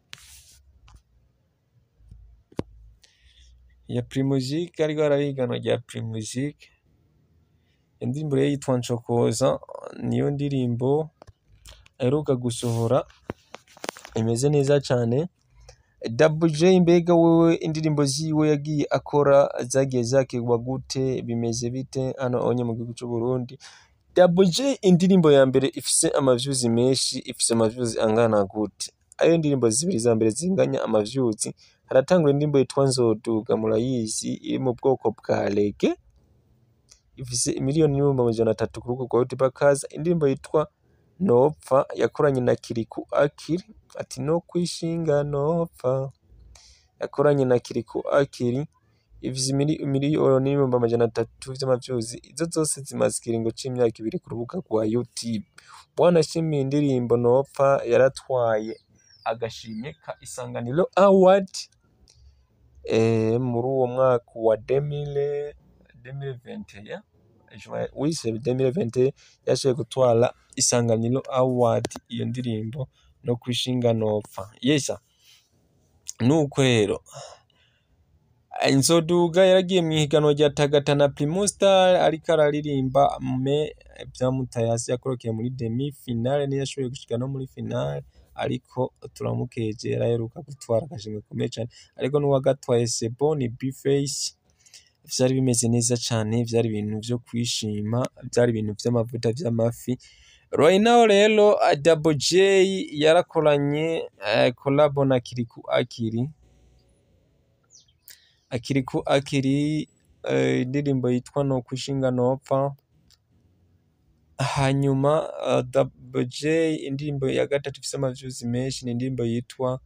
ya Primusic hariko haraba ihiganwa rya Primusic iyo ndirimbo rero yitwa Ncokoza niyo ndirimbo aheruka gusohora imeze neza cane Double J mbega wewe indirimbo ziwe yagiye akora zagiye zakirwa gute bimeze bite hano onye mu gihugu c'u Burundi Double J indirimbo ya mbere ifise amaviews menshi ifise amaviews angana gute ariyo indirimbo zibiri za mbere zinganya amavyuzi haratangura indirimbo yitwa nzoduga murayizi iri mu bwoko bwa rege ifise imiliyoni n'ibihumbi amajana atatu ku rubuga rwa youtube hakaza indirimbo yitwa nopfa yakoranye na kiriku akiri ati no kwishinga nopfa yakoranye na kiriku akiri ifise imili- miliyoni n'ibihumbi amajana atatu vy'amavyuzi izo zose zimaze ikiringo c'imyaka ibiri ku rubuga rwa youtube wanashimiye indirimbo nopfa yaratwaye agashimwe ka isanganiro award eh, muri uwo mwaka wa 2000 2021 Juin- oui c'est 2021 yashoboye gutwara isanganiro award iyo ndirimbo no kwishinga nopfa yesa nuko rero inzoduga yaragiye mu ihiganwa rya tagatana primus star ariko araririmba me vyamutaye hasi yakorokeye muri demi finale niyo yashoboye gushika no muri finale ariko turamukeje yaraheruka gutwara agashimwe gakomeye cane ariko n'uwagatwaye sebo ni bface vyari bimeze neza cane vyari ibintu vyo kwishima vyari ibintu vy'amavuta vy'amafi right now rero uh, double j yarakoranye uh, collabo na kiriku akiri akiriku akiri uh, indirimbo yitwa no kwishinga nopfa hanyuma uh, double j indirimbo ya gatatu ifise amavyuzi menshi ni indirimbo yitwa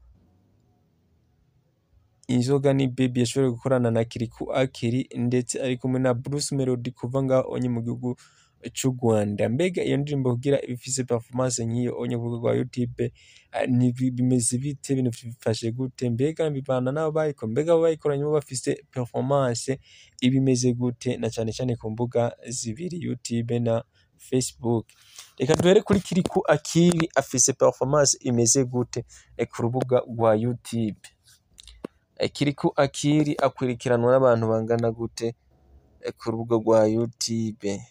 inzoga ni baby yashoboye gukorana na kiriku akiri ndetse ari kumwe na bruce melody kuva ngaho onye mu gihugu c'u rwanda mbega iyo ndirimbo kugira ifise performance nk'iyo onye ku rubuga rwa youtube eh, ni bi- bimeze bite ibintu bifashe gute mbega bivana n'abo bayikora mbega abo bayikoranye bo bafise performance ibimeze gute na cane cane ku mbuga zibiri youtube na facebook reka duhere kuri kiriku akiri afise performance imeze gute eh, ku rubuga rwa youtube Eh, kiriku akiri akwirikiranwa n'abantu bangana gute eh, ku rubuga rwa youtube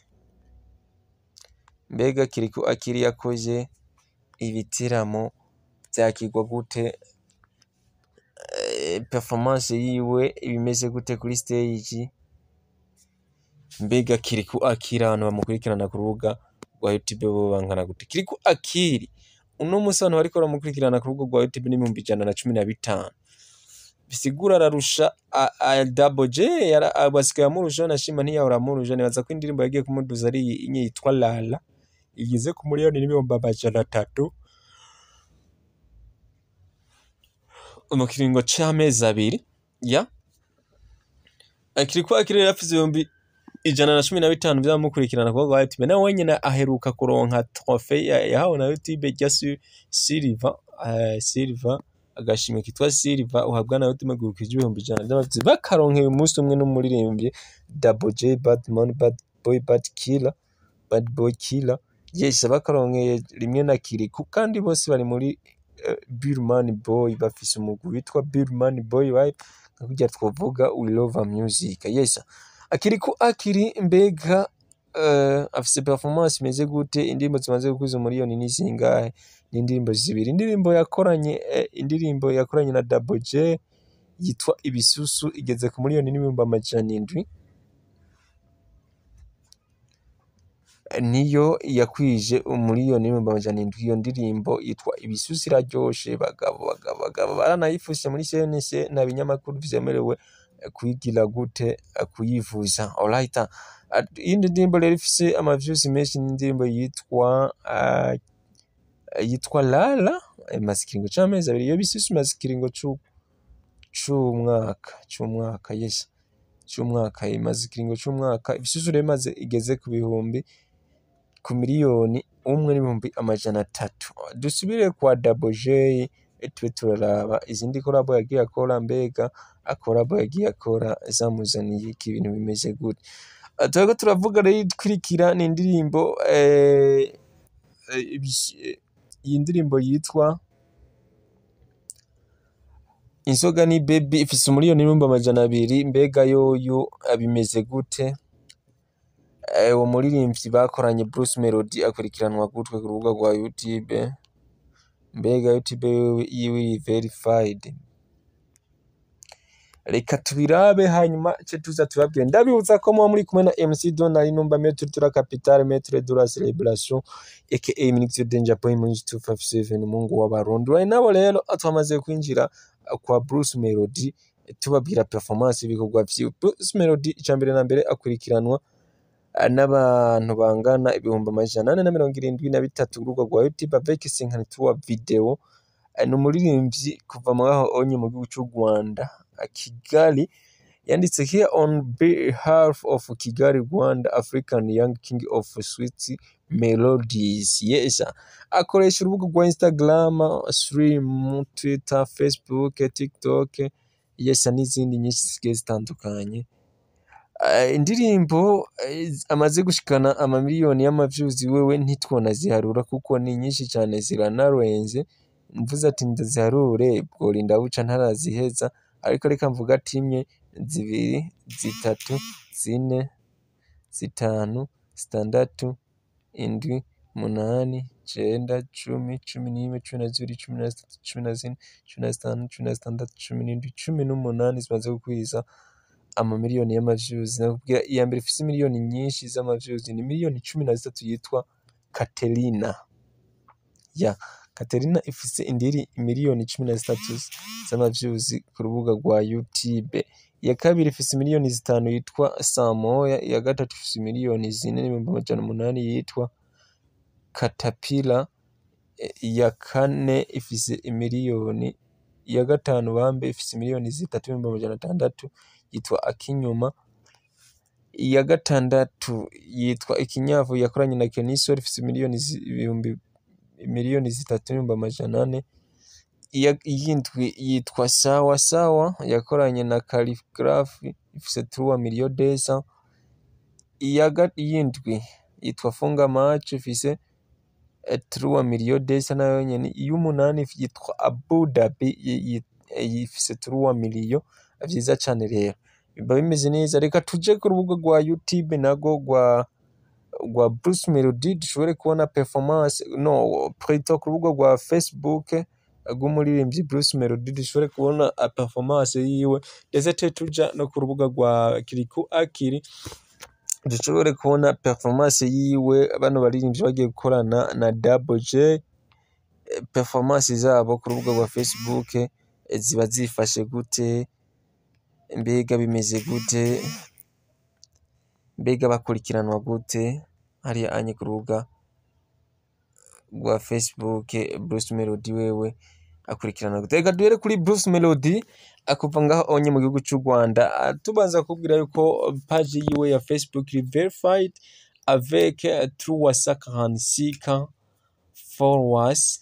mbega kiriku akiri yakoze ibitiramo vyakirwa gute eh, performance yiwe ibimeze gute kuri stage mbega kiriku akiri abantu bamukurikirana ku rubuga rwa youtube bo bangana gute kiriku akiri uno musi abantu bariko baramukurikirana ku rubuga rwa youtube n'ibihumbi ijana na cumi na bitanu bisigura ararusha a- a- double j yara- a- basigaye amurusha nashima ntiyahora amurusha nibaza ko indirimbo yagiye kumuduza ari iyi inye yitwa lala igeze ku miliyoni n'ibihumbi amajana atatu mu kiringo c'amezi abiri ya akiri akiri rero afise ibihumbi ijana na cumi na bitanu vy'abamukurikirana ku rubuga rwa youtube nawe wenyene aheruka kuronka trofe ya- yahawe na youtube rya Sil- silver eh, silver agashimwe kitwa silver uhabwa na youtube gukije ibihumbi ijana vy'abavyeyi bakaronkeye umunsi umwe n'umuririmbyi double j badman bad boy bad killer bad boy killer yes bakaronkeye rimwe na kiriku kandi bose bari muri uh, birman boy bafise umugwi witwa birman boy vibe nka kurya twovuga we love our music yes akiriku akiri mbega uh, afise performance imeze gute indirimbo zimaze gukuza umuriyoni ni zingahe ni indirimbo zibiri indirimbo yakoranye eh, indirimbo yakoranye na double j yitwa ibisusu igeze ku miliyoni n'ibihumbi amajana indwi niyo yakwije umuriyoni n'ibihumbi amajana indwi iyo ndirimbo yitwa ibisusi iraryoshe bagabo bagabo bagabo baranayifuse muri cnc nta binyamakuru vyemerewe eh, kuyigira gute eh, kuyivuza alright ah, iyindi ndirimbo rero ifise amavyuzi menshi ni indirimbo yitwa ah, yitwa lala imaze ikiringo c'amezi abiri iyo bisusi imaze ikiringo c'u- c'umwaka c'umwaka yes c'umwaka imaze ikiringo c'umwaka ibisusu rero imaze igeze ku bihumbi ku miliyoni umwe n'ibihumbi amajana atatu dusubire kwa double j tube turaraba izindi korabo yagiye akora mbega akorabo yagiye akora zamuzaniye iki ibintu bimeze gute Ah, turiko turavuga rero ikurikira ni indirimbo eh, eh, ibish- eh, iyi ndirimbo yitwa inzoga ni baby ifise umuriyoni n'ibihumbi amajana abiri mbega yoyo ah, bimeze gute Eh, uwo muririmbyi bakoranye Bruce Melody akurikiranwa gutwe ku rubuga rwa YouTube mbega YouTube yiwe yiwe iri verified reka tubirabe hanyuma ce tuza tubabwire ndabibutsa ko muba muri kumwe na MC Donald numba Maître de la Capitale Maître de la Célébration aka Ministre Danger Boy muri 257 umungu w'abarundi right nabo rero twamaze kwinjira kwa Bruce Melody tubabwira performance y'ibikorwa vyiwe Bruce Melody icambere na mbere akurikiranwa n'abantu bangana ibihumbi amajana ane na mirongo irindwi na bitatu urubuga rwa YouTube avec 53 video ni umuririmbyi kuva mwaho onye mu gihugu cy'u Rwanda Kigali yanditse here on behalf of Kigali Rwanda African Young King of Sweet Melodies yes akoresha urubuga rwa Instagram stream Twitter Facebook TikTok yes n'izindi nyinshi zigiye zitandukanye Eh, indirimbo eh, amaze gushikana amamiliyoni y'amavyuzi wewe ntitwona ziharura kuko ni nyinshi cyane ziranarenze mvuze ati ndaziharure bworinda buca ntaraziheza ariko reka mvuga ati imwe zibiri zitatu zine zitanu zitandatu indwi umunani icenda cumi cumi n'imwe cumi na zibiri cumi na zitatu cumi na zine cumi na zitanu cumi na zitandatu cumi n'indwi cumi n'umunani zimaze gukwiza amamiliyoni y'amavyuzi nakubwira iya mbere ifise miliyoni nyinshi z'amavyuzi ni miliyoni cumi na zitatu yitwa Katerina ya Katerina ifise indiri miliyoni cumi na zitatu z'amavyuzi ku rubuga rwa YouTube iya kabiri ifise miliyoni zitanu yitwa Samoya iya gatatu ifise miliyoni zine n'ibihumbi amajana umunani yitwa Katapila E, iya kane ifise imiliyoni iya gatanu bambe ifise miliyoni zitatu n'ibihumbi amajana atandatu yitwa Akinyuma iya gatandatu yitwa Ikinyavu yakoranye na Kenisol ifise miliyoni zi- ibihumbi miliyoni zitatu n'ibihumbi amajana ane iya iyindwi yitwa Sawa Sawa yakoranye na Calligraph ifise turuwa miliyo desa iya ga- iyindwi yitwa Funga Match ifise eh, turuwa miliyo desa nayo nyene iy'umunani yitwa Abu Dhabi yi- yi- eh, ifise turuwa miliyo vyiza cane rero biba bimeze neza reka tuje ku rubuga rwa YouTube nago rwa rwa Bruce Melody dushobore kubona performance no plutôt ku rubuga rwa Facebook rw'umuririmbyi Bruce Melody dushobore kubona a performance yiwe ndetse te tuja no ku rubuga rwa Kiriku Akiri dushobore kubona performance yiwe bano baririmbyi bagiye gukorana na Double J eh, performance zabo ku rubuga rwa Facebook eh, ziba zifashe gute mbega bimeze gute mbega bakurikiranwa gute hariya anye ku rubuga rwa Facebook Bruce Melody wewe akurikirana gute reka duhere kuri Bruce Melody akuva ngaho onye mu gihugu cy'u Rwanda Ah, tubanza kubwira yuko page yiwe ya Facebook iri verified avec 346 followers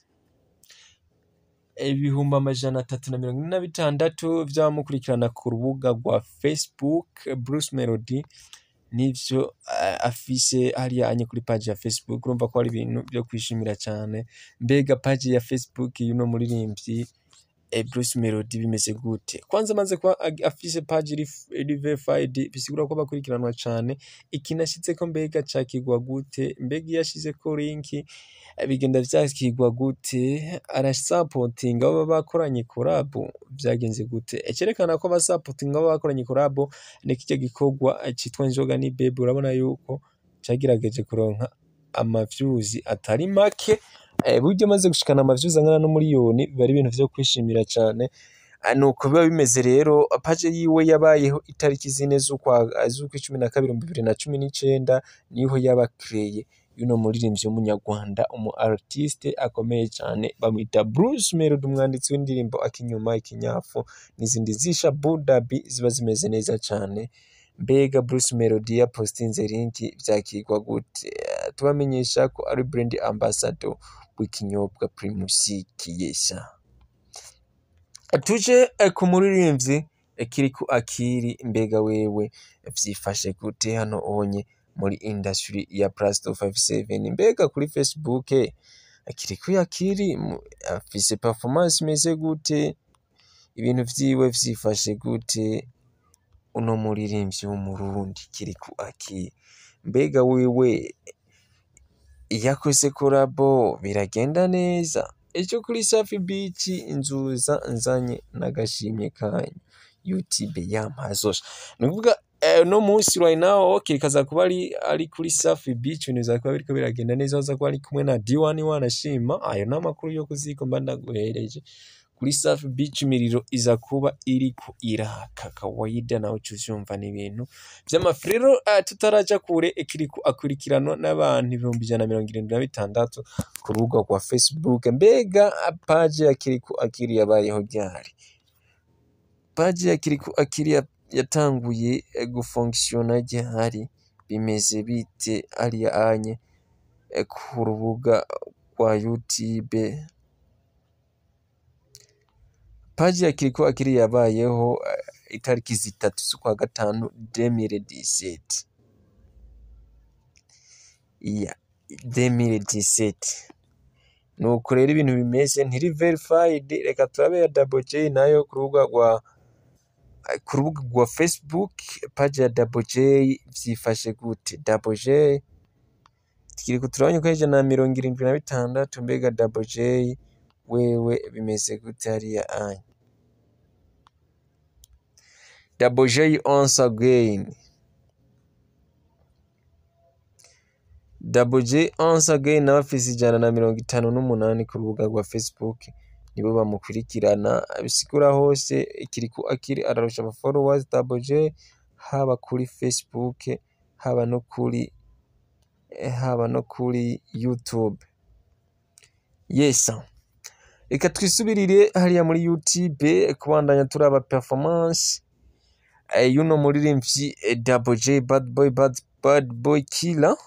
ibihumbi amajana atatu na mirongo ine na bitandatu by'abamukurikirana ku rubuga rwa Facebook Bruce Melody nivyo eh, afise hariya anye kuri page ya Facebook urumva ko ari ibintu byo kwishimira cyane mbega page ya Facebook y'uno muririmbyi eh, Bruce Melody bimeze gute kwanza amaze kuba ag- afise page iri iri verified bisigura ko bakurikiranwa cyane ikinashitse ko mbega cakigwa gute mbega iyo ashizeko linki eh, bigenda vyakigwa gute arasapotinga abo bakoranye collab vyagenze gute ecerekana ko abasapotinga abo bakoranye collab ni kirya gikorwa eh, citwa inzoga ni bebe urabona yuko cagerageje kuronka amavyuzi atari make eh, burya amaze gushikana amavyuzi angana n'umuriyoni biba ari ibintu vyo kwishimira cane Ah, nuko biba bimeze rero page yiwe yabayeho itariki zine z'ukwa z'ukwa cumi na kabiri mu bibiri na cumi n'icenda niho yaba kreye yuno muririmbyi w'umunyarwanda umu artiste akomeye cyane bamwita Bruce Melody umwanditsi w'indirimbo akinyuma ikinyafu n'izindi zisha Budabi ziba zimeze neza cyane mbega Bruce Melody yapostinze linki vyakigwa gute Eh, tubamenyesha ko ari brand ambassador w'ikinyobwa Primus Kiyesha tuje eh, ku muririmbyi eh, Kiriku Akiri mbega wewe vyifashe gute hano onye muri industry ya Plus 257 mbega kuri Facebook eh, Kiriku Akiri mu- afise performance imeze gute ibintu vyiwe vyifashe gute uno muririmbyi w'umurundi Kiriku Akiri mbega wewe yakoze korabo biragenda neza ejo kuri Safi Beach inzuza nzanye n'agashimye kanyu youtube yampazosha ni ukuvuga eh, no munsi right now okay kaza kuba ari ari kuri safi beach ibintu biza kuba biriko biragenda neza aza kuba ari kumwe na d1 wanashima ayo ni amakuru yo kuziko mba ndaguhereje kuri safi beach imiriro iza kuba iriko iraka kawaida nawe uca uvyumva ni ibintu vy'amafrero uh, tutaraja kure ikiriko akurikiranwa n'abantu ibihumbi ijana na mirongo irindwi na bitandatu ku rubuga rwa facebook mbega paje ya kiriko akiri yabayeho ryari paji ya Kiriku Akili yatanguye eh, gufonkisiona ryari bimeze bite hariya anye eh, ku rubuga rwa YouTube paji ya Kiriku Akili yabayeho eh, itariki zitatu z'ukwa gatanu 2017 iya 2017 nuko rero ibintu bimeze ntiri verified reka turabe ya Double J nayo ku rubuga rwa ku rubuga rwa Facebook page ya Double J vyifashe gute Double J tukiri turabonye ko ijana na mirongo irindwi na bitandatu mbega Double J wewe bimeze gute hariya anya Double J once again Double J once again nawe afise ijana na mirongo itanu n'umunani ku rubuga rwa Facebook nibo bamukurikirana bisigura hose ikiriku akiri ararusha aba followers Double J haba kuri Facebook haba no kuri haba no kuri YouTube yes reka twisubirire hariya muri YouTube kubandanya turaba performance eh, y'uno muririmbyi eh, Double J Bad Boy Bad, Bad Boy Killer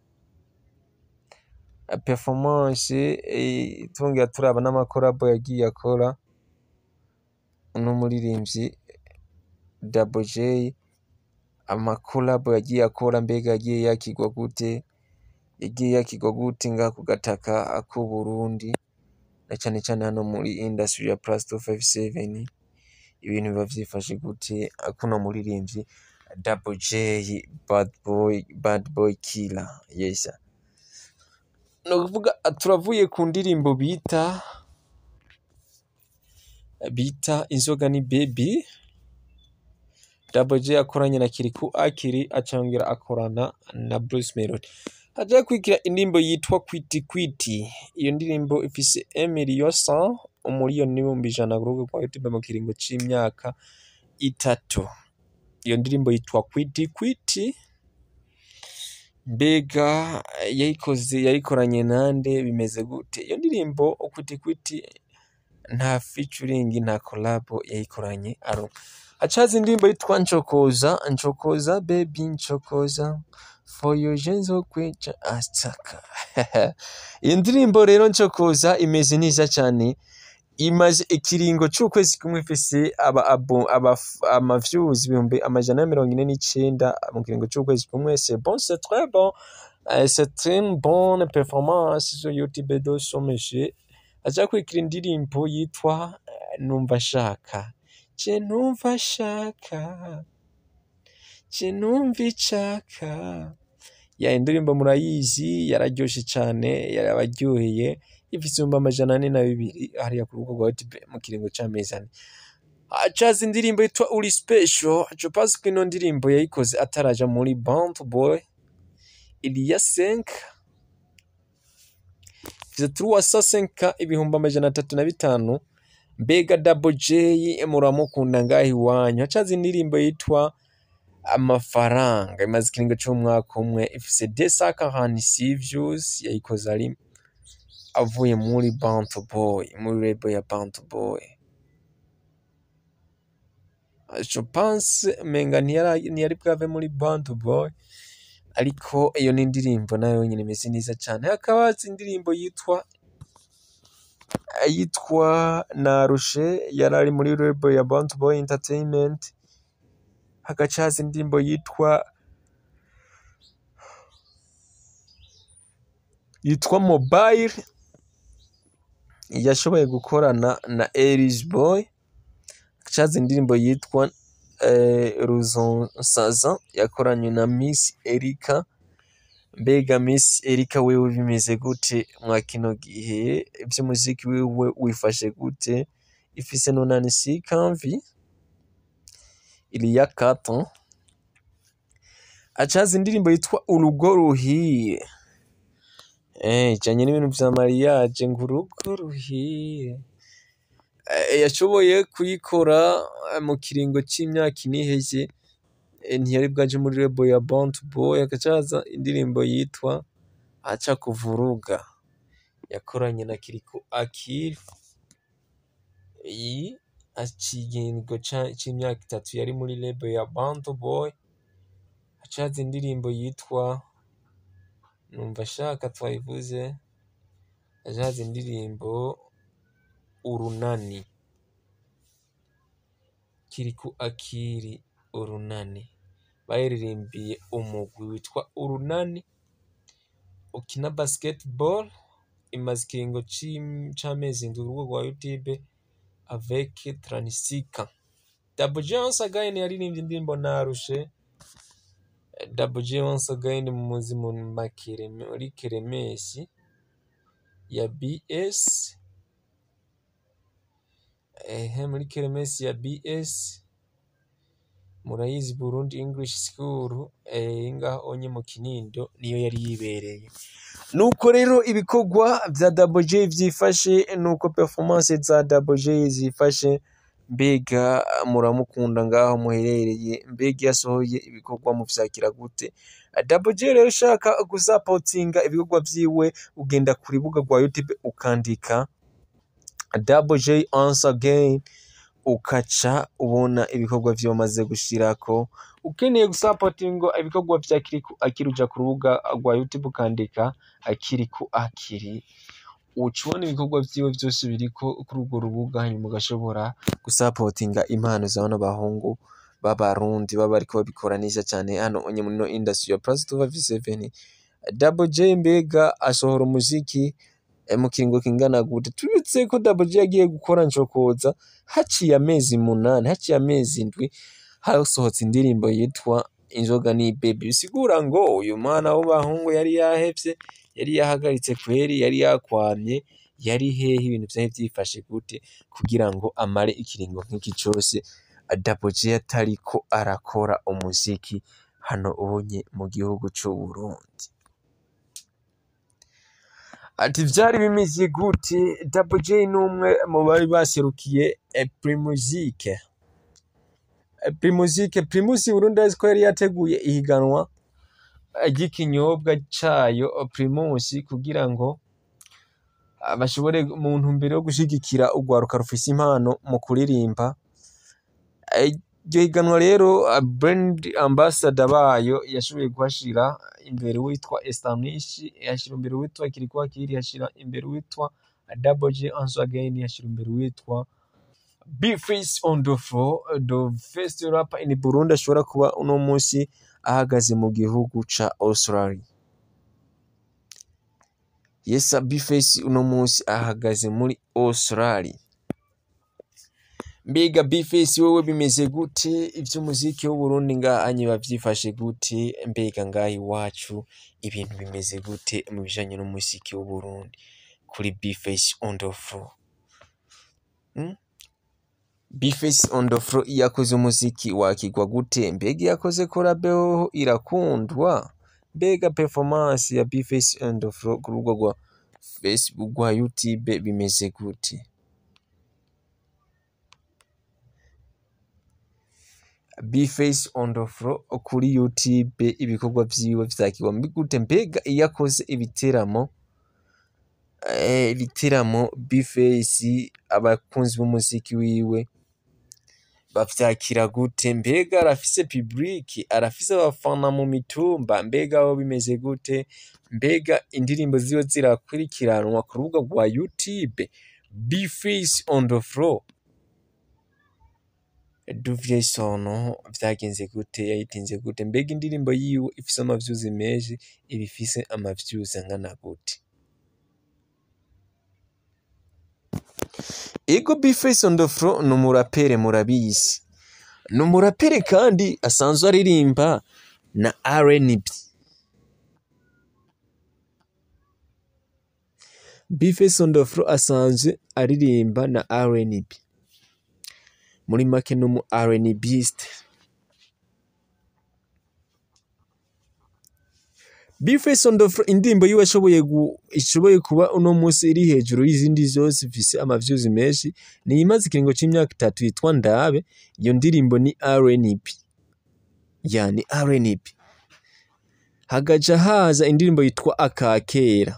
Eh, performance eh, tongera turaba n'amakorabo yagiye akora uno muririmbyi Double J amakolabo yagiye akora mbega yagiye yakigwa gute yagiye yakigwa gute ngaha ku gataka k'u Burundi na cane cane hano muri industry ya plus 257 ibintu biba vyifashe gute kuno muririmbyi Double J Bad Boy Bad Boy Killer yes ni ukuvuga turavuye ku ndirimbo bita bita inzoga ni baby Double J akoranye na Kiriku Akiri acongera akorana na Bruce Melody haja kwikira indirimbo yitwa Kwiti Kwiti iyo ndirimbo ifise 1 million 100 umuriyoni n'ibihumbi ijana ku rubuga rwa YouTube mu kiringo c'imyaka itatu iyo ndirimbo yitwa Kwiti Kwiti mbega yayikoze yayikoranye nande bimeze gute iyo ndirimbo Kwiti Kwiti nta featuring nta collab yayikoranye aro hacaza indirimbo yitwa Ncokoza Ncokoza baby Ncokoza for you jenzo kwica astaka iyo ndirimbo rero Ncokoza imeze neza cyane imaze ikiringo c'ukwezi kumwe ifise aba abo aba ama views ibihumbi amajana ya mirongo ine n'icenda mu kiringo c'ukwezi kumwe c'est bon c'est très bon Euh, c'est une bonne performance sur YouTube de son monsieur aja kwikira indirimbo yitwa eh, numva shaka je numva shaka je numva icaka ya indirimbo murayizi yararyoshe cane yarabaryoheye ifise ibihumbi amajana ane na bibiri hariya ku rubuga rwa YouTube mu kiringo c'amezi ane acaza indirimbo yitwa uri special je pense ko ino ndirimbo yayikoze ataraja muri Band Boy Iliya Senka ifise 305 ibihumbi amajana atatu na bitanu mbega Double J muramukunda ngaho iwanyu hacaza indirimbo yitwa amafaranga imaze ikiringo c'umwaka umwe ifise 246 views yayikoze ari avuye muri Bantu Boy muri label ya Bantu Boy je pense menga ntiyari ntiyari bwave muri Bantu Boy ariko iyo ni indirimbo nayo nyine imeze neza cyane hakaba haza indirimbo yitwa yitwa narushe yari ari muri label ya Bantu Boy Entertainment hagaca haza indirimbo yitwa yitwa mobile yashoboye gukorana na Eris Boy hagaca haza indirimbo yitwa eh, Ruzonsaza yakoranye na Miss Erika mbega Miss Erika wewe bimeze gute mwa kino gihe ivy'umuziki wiwe wifashe gute ifise nonani si kamvi iliya kato acaza indirimbo yitwa urugo ruhiye eh ijanye n'ibintu vya mariage ngo urugo ruhiye Eh, yashoboye kuyikora eh, mu kiringo c'imyaka ine iheze eh, ntiyari bwaje muri lebo ya Born to Boy agacaza indirimbo yitwa acha kuvuruga yakoranye na Kiriko Akili iyi ikiringo ca- c'imyaka itatu yari muri lebo ya Born to Boy acaza indirimbo yitwa numva shaka twayivuze acaza indirimbo urunani Kiriku Akiri urunani bayiririmbiye umugwi witwa urunani ukina basketball imaze ikiringo c'im- c'amezi indwi urubuga rwa youtube avec tranisika Double J once again yaririmbye indirimbo narushe Double J once again mu muzi mu makere muri keremesi ya BS ehe muri keremesi ya BS murayizi Burundi English School eh, ngaho onye mu Kinindo niyo yari yibereye nuko rero ibikorwa vya Double J vyifashe nuko performance za Double J zifashe mbega muramukunda ngaho muherereye mbega yasohoye ibikorwa muvyakira gute Double J rero ushaka gusapotinga ibikorwa vyiwe ugenda ku rubuga rwa YouTube ukandika Double J once again ukaca ubona ibikorwa vyo maze gushirako ukeneye gusapotinga ibikorwa vya Kiriku Akiri uja ku rubuga rwa YouTube ukandika Kiriku Akiri uca ubona ibikorwa vyiwe vyose biriko kuri urwo rubuga hanyuma ugashobora gusapotinga impano za bano bahungu b'abarundi baba bariko babikora neza cane hano onye muri no industry ya Plus 257 Double J mbega asohora umuziki eh, mu kiringo kingana gute tubitse ko Double J yagiye gukora ncokoza haciye amezi munani haciye amezi indwi hasohotse indirimbo yitwa inzoga ni baby bisigura ngo uyu mwana w'abahungu yari yahevye yari yahagaritse kweri yari yakwamye yari hehe ibintu vyari vyifashe gute kugira ngo amare ikiringo nk'iki cose Double J atariko arakora umuziki hano ubonye mu gihugu c'Uburundi ati vyari bimeze gute Double J n'umwe mu bari baserukiye eh, Primusike Eh, Primusike Primus Burundi azi ko yari yateguye ihiganwa eh, ry'ikinyobwa cayo eh, Primus kugira ngo ah, bashobore mu ntumbero yo gushigikira urwaruka rufise impano mu kuririmba Eh, iryo higanwa rero ah, brand ambassador bayo yashoboye kuhashira imbere witwa Estanish yashira imbere witwa Kiriko Akiri yashira imbere witwa Double J once again yashira imbere witwa Bface on the floor the first rapper in Burundi ashobora kuba uno munsi ahagaze mu gihugu ca Australia Yes Bface uno munsi ahagaze muri Australia Mbega Bface wewe bimeze gute ivy'umuziki w'Uburundi ngahanye bavyifashe gute mbega ngaha iwacu ibintu bimeze gute mu bijanye n'umuziki w'Uburundi kuri Bface on the floor hmm? Bface on the floor iyo yakoze umuziki wakigwa gute mbega iyo yakoze collab hoho irakundwa mbega performance ya Bface on the floor ku rubuga rwa Facebook rwa YouTube bimeze gute Bface on the floor kuri YouTube ibikorwa vyiwe vyakigwa mbi gute mbega iyo akoze ibiteramo eh, ibiteramo Bface abakunzi b'umuziki wiwe bavyakira gute mbega arafise public arafise abafana mu mitumba mbega aho bimeze gute mbega indirimbo ziwe zirakurikiranwa ku rubuga rwa YouTube Bface on the floor Duvye Sono vyagenze gute yayitinze gute mbega indirimbo yiwe ifise amavyuzi menshi iba ifise amavyuzi angana gute Ego Bface on the floor ni umurapere murabizi ni umurapere kandi asanzwe aririmba na R&B Bface on the floor asanzwe aririmba na R&B muri make ni umu R&Biste Bface on the floor indirimbo yiwe ashoboye gu- ishoboye kuba uno munsi iri hejuru y'izindi zose ifise amavyuzi menshi ni imaze ikiringo c'imyaka itatu yitwa Ndabe iyo ndirimbo ni R&B ya ni R&B hagaca haza indirimbo yitwa Akakera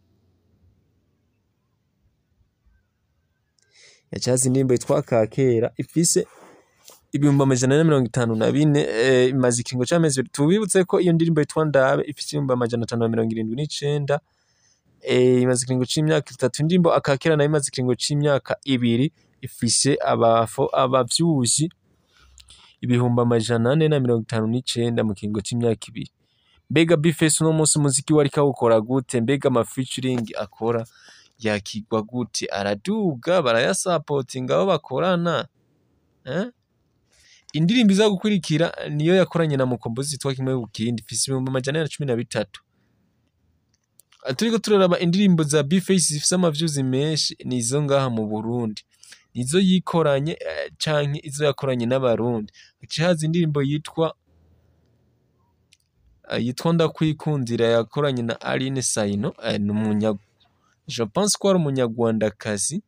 yaca haza indirimbo yitwa Akakera ifise ibihumbi amajana ane na mirongo itanu na bine eh, imaze ikiringo c'amezi abiri tubibutse ko iyo ndirimbo yitwa Ndabe ifise ibihumbi amajana atanu na mirongo irindwi n'icenda eh, imaze ikiringo c'imyaka itatu indirimbo Akakera nayo imaze ikiringo c'imyaka ibiri ifise abafo abavyuzi ibihumbi amajana ane na mirongo itanu n'icenda mu kiringo c'imyaka ibiri mbega Bface uno munsi umuziki we ariko awukora gute mbega ama featuring akora yakigwa gute araduga barayasapotinga abo bakorana eh? indirimbo iza gukurikira niyo yakoranye na mukombozi yitwa kimwe ku kindi ifise ibihumbi amajana ane na cumi na bitatu turiko turaraba indirimbo za Bface zifise amavyuzi menshi ni izo ngaha mu Burundi nizo yikoranye eh, canke izo yakoranye n'abarundi haciye haza indirimbo yitwa eh, yitwa ndakwikundira yakoranye na Aline Saino eh, ni umunya je pense ko ari umunyarwandakazi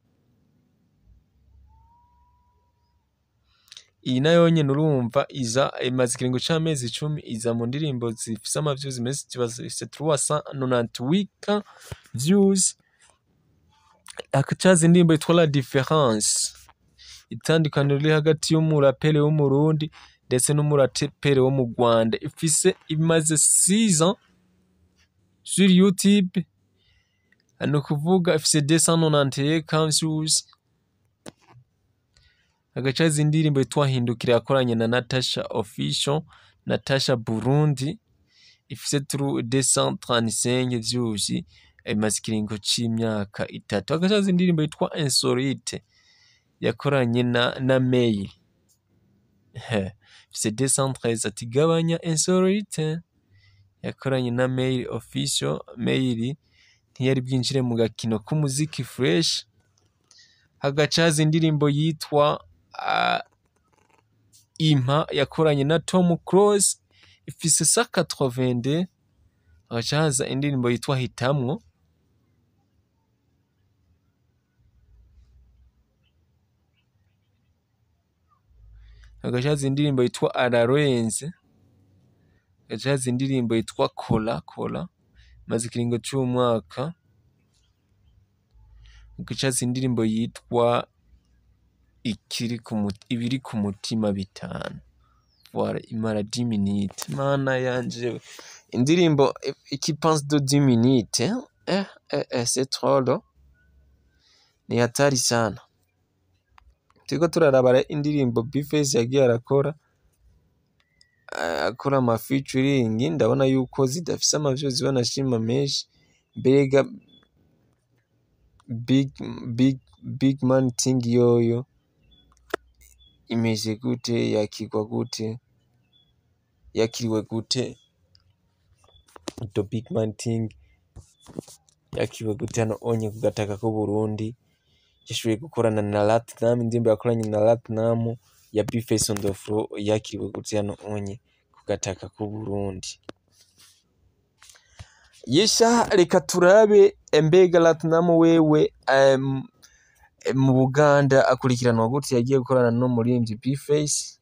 iyi nayo nyene urumva iza imaze ikiringo c'amezi icumi iza mu ndirimbo zifise amavyuzi menshi ziba zifise 398 views hakacaza indirimbo yitwa La Difference itandukaniro riri hagati y'umurapere w'umurundi ndetse n'umurapere wo mu Rwanda ifise imaze 6 ans sur YouTube ni ukuvuga ifise 291 views hagacaza indirimbo yitwa hindukira yakoranye na Natasha Official Natasha Burundi ifise turu 235 views imaze ikiringo c'imyaka itatu hagacaza indirimbo yitwa Insolite yakoranye na na Mail ifise 213 ati gabanya Insolite yakoranye na Mail Official Mail ntiyari bwinjire mu gakino k'umuziki fresh hagacaza indirimbo yitwa uh, impa yakoranye na Tom Close ifise sa 82 hagaca haza indirimbo yitwa hitamwo hagaca haza indirimbo yitwa ararenze hagaca haza indirimbo yitwa kola kola imaze ikiringo c'umwaka hagaca haza indirimbo yitwa ikiri ku mut- ibiri ku mutima bitanu voilà imara 10 minutes mana yanje indirimbo eh, qui pense de 10 minutes hein? eh, eh, eh, c'est trop long ni hatari sana turiko turaraba indirimbo Bface yagiye arakora eh, akora ama featuring ndabona yuko zidafise amavyo ziba nashima menshi mbega big big big man thing yoyo imeze gute yakirwa gute yakiriwe gute the big man thing yakiriwe gute hano onye ku gataka k'u Burundi yashoboye gukorana na Latinum indirimbo yakoranye na Latinum ya Bface on the floor yakiriwe gute hano onye ku gataka k'u Burundi yesha reka turabe mbega Latinum wewe um, mu Buganda akurikiranwa gute yagiye gukorana n'umuririmbyi Bface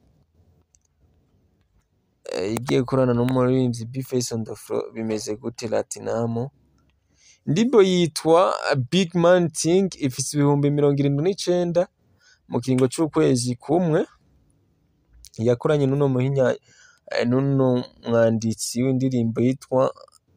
Eh, yagiye gukorana n'umuririmbyi Bface on the floor bimeze gute Latinum indirimbo yitwa Big Man Thing ifise ibihumbi mirongo irindwi n'icenda mu kiringo c'ukwezi kumwe yakoranye n'uno muhinya eh, n'uno mwanditsi w'indirimbo yitwa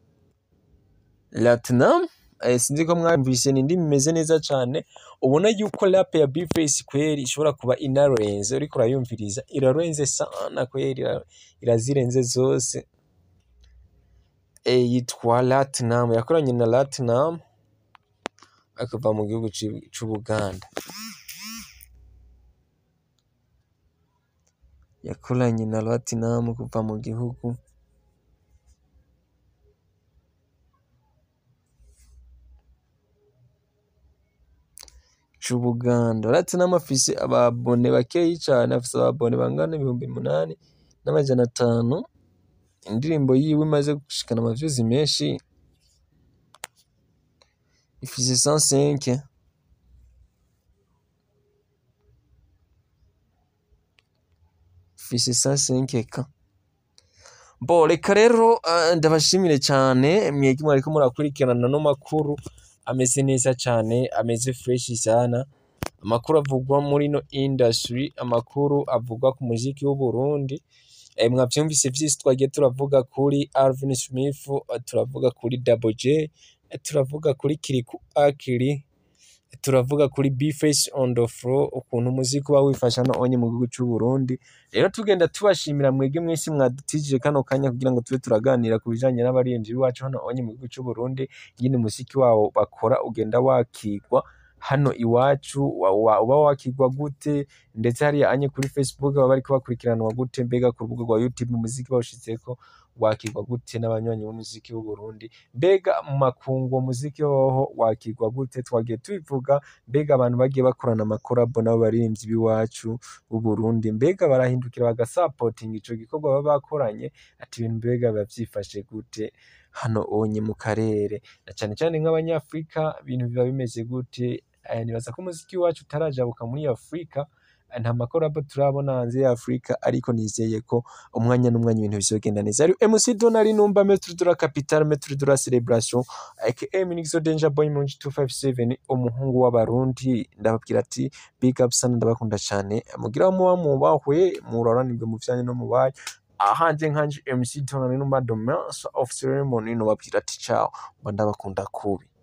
Latinum eh, sinzi ko mwumvise ni indimi imeze neza cane ubona yuko rap ya Bface kweri ishobora kuba inarenze uriko urayumviriza irarenze sana kweri ira- irazirenze zose eh, yitwa Latinum yakoranye na Latinum akava mu gihugu c'i- c'Ubuganda yakoranye na Latinum kuva mu gihugu c'Ubuganda Latinum afise ababone bakeyi cane afise ababone bangana ibihumbi munani n'amajana atanu indirimbo yiwe imaze gushikana amavyuzi menshi ifise 105 ifise 105 ka bo reka rero eh, ndabashimire cyane mwebwe mwariko murakurikirana no makuru ameze neza cyane ameze fresh sana amakuru avugwa muri no industry amakuru avugwa ku muziki w'u Burundi eh, mwavyumvise vyose twagiye turavuga kuri Alvin Smith eh, turavuga kuri Double J eh, turavuga kuri Kiriku Akili turavuga kuri Bface on the floor ukuntu umuziki uba wifasha no onye mu gihugu cy'u Burundi rero tugenda tubashimira mwebwe mwese mwadutijije kano kanya kugira ngo tube turaganira ku bijanye n'abaririmbyi b'iwacu hano onye mu gihugu cy'u Burundi nyine umuziki wabo bakora ugenda wakigwa hano iwacu wa- wa- uba wakigwa gute ndetse hariya anye kuri Facebook baba bariko bakurikiranwa gute mbega ku rubuga rwa YouTube umuziki bawushizeko wakigwa gute n'abanywanyi b'umuziki w'u Burundi mbega mu makungu uwo muziki woho wakigwa gute twagiye tubivuga mbega abantu bagiye bakorana amakorabo n'abo baririmbyi b'iwacu b'u Burundi mbega barahindukira bagasapotinga ico gikorwa baba bakoranye ati ibintu mbega biba vyifashe gute hano onye mu karere na cane cane nk'abanyafrika ibintu biba bimeze gute Eh, nibaza ko umuziki wacu utarajabuka muri Afrika eh, nta makorabo turabona hanze ya Afrika ariko nizeye ko umwanya n'umwanya ibintu bizogenda neza ari MC Donali numba Maître de la Capitale Maître de la Celebration aka Minixo Danger Boy mu 257 umuhungu w'abarundi ndababwira ati big up sana ndabakunda cyane mugira muba mubahwe muroranirwe mu vyanye no mu bayi ahanje nkanje MC Donali numba Domain of Ceremony no babwira ati ciao mba ndabakunda kubi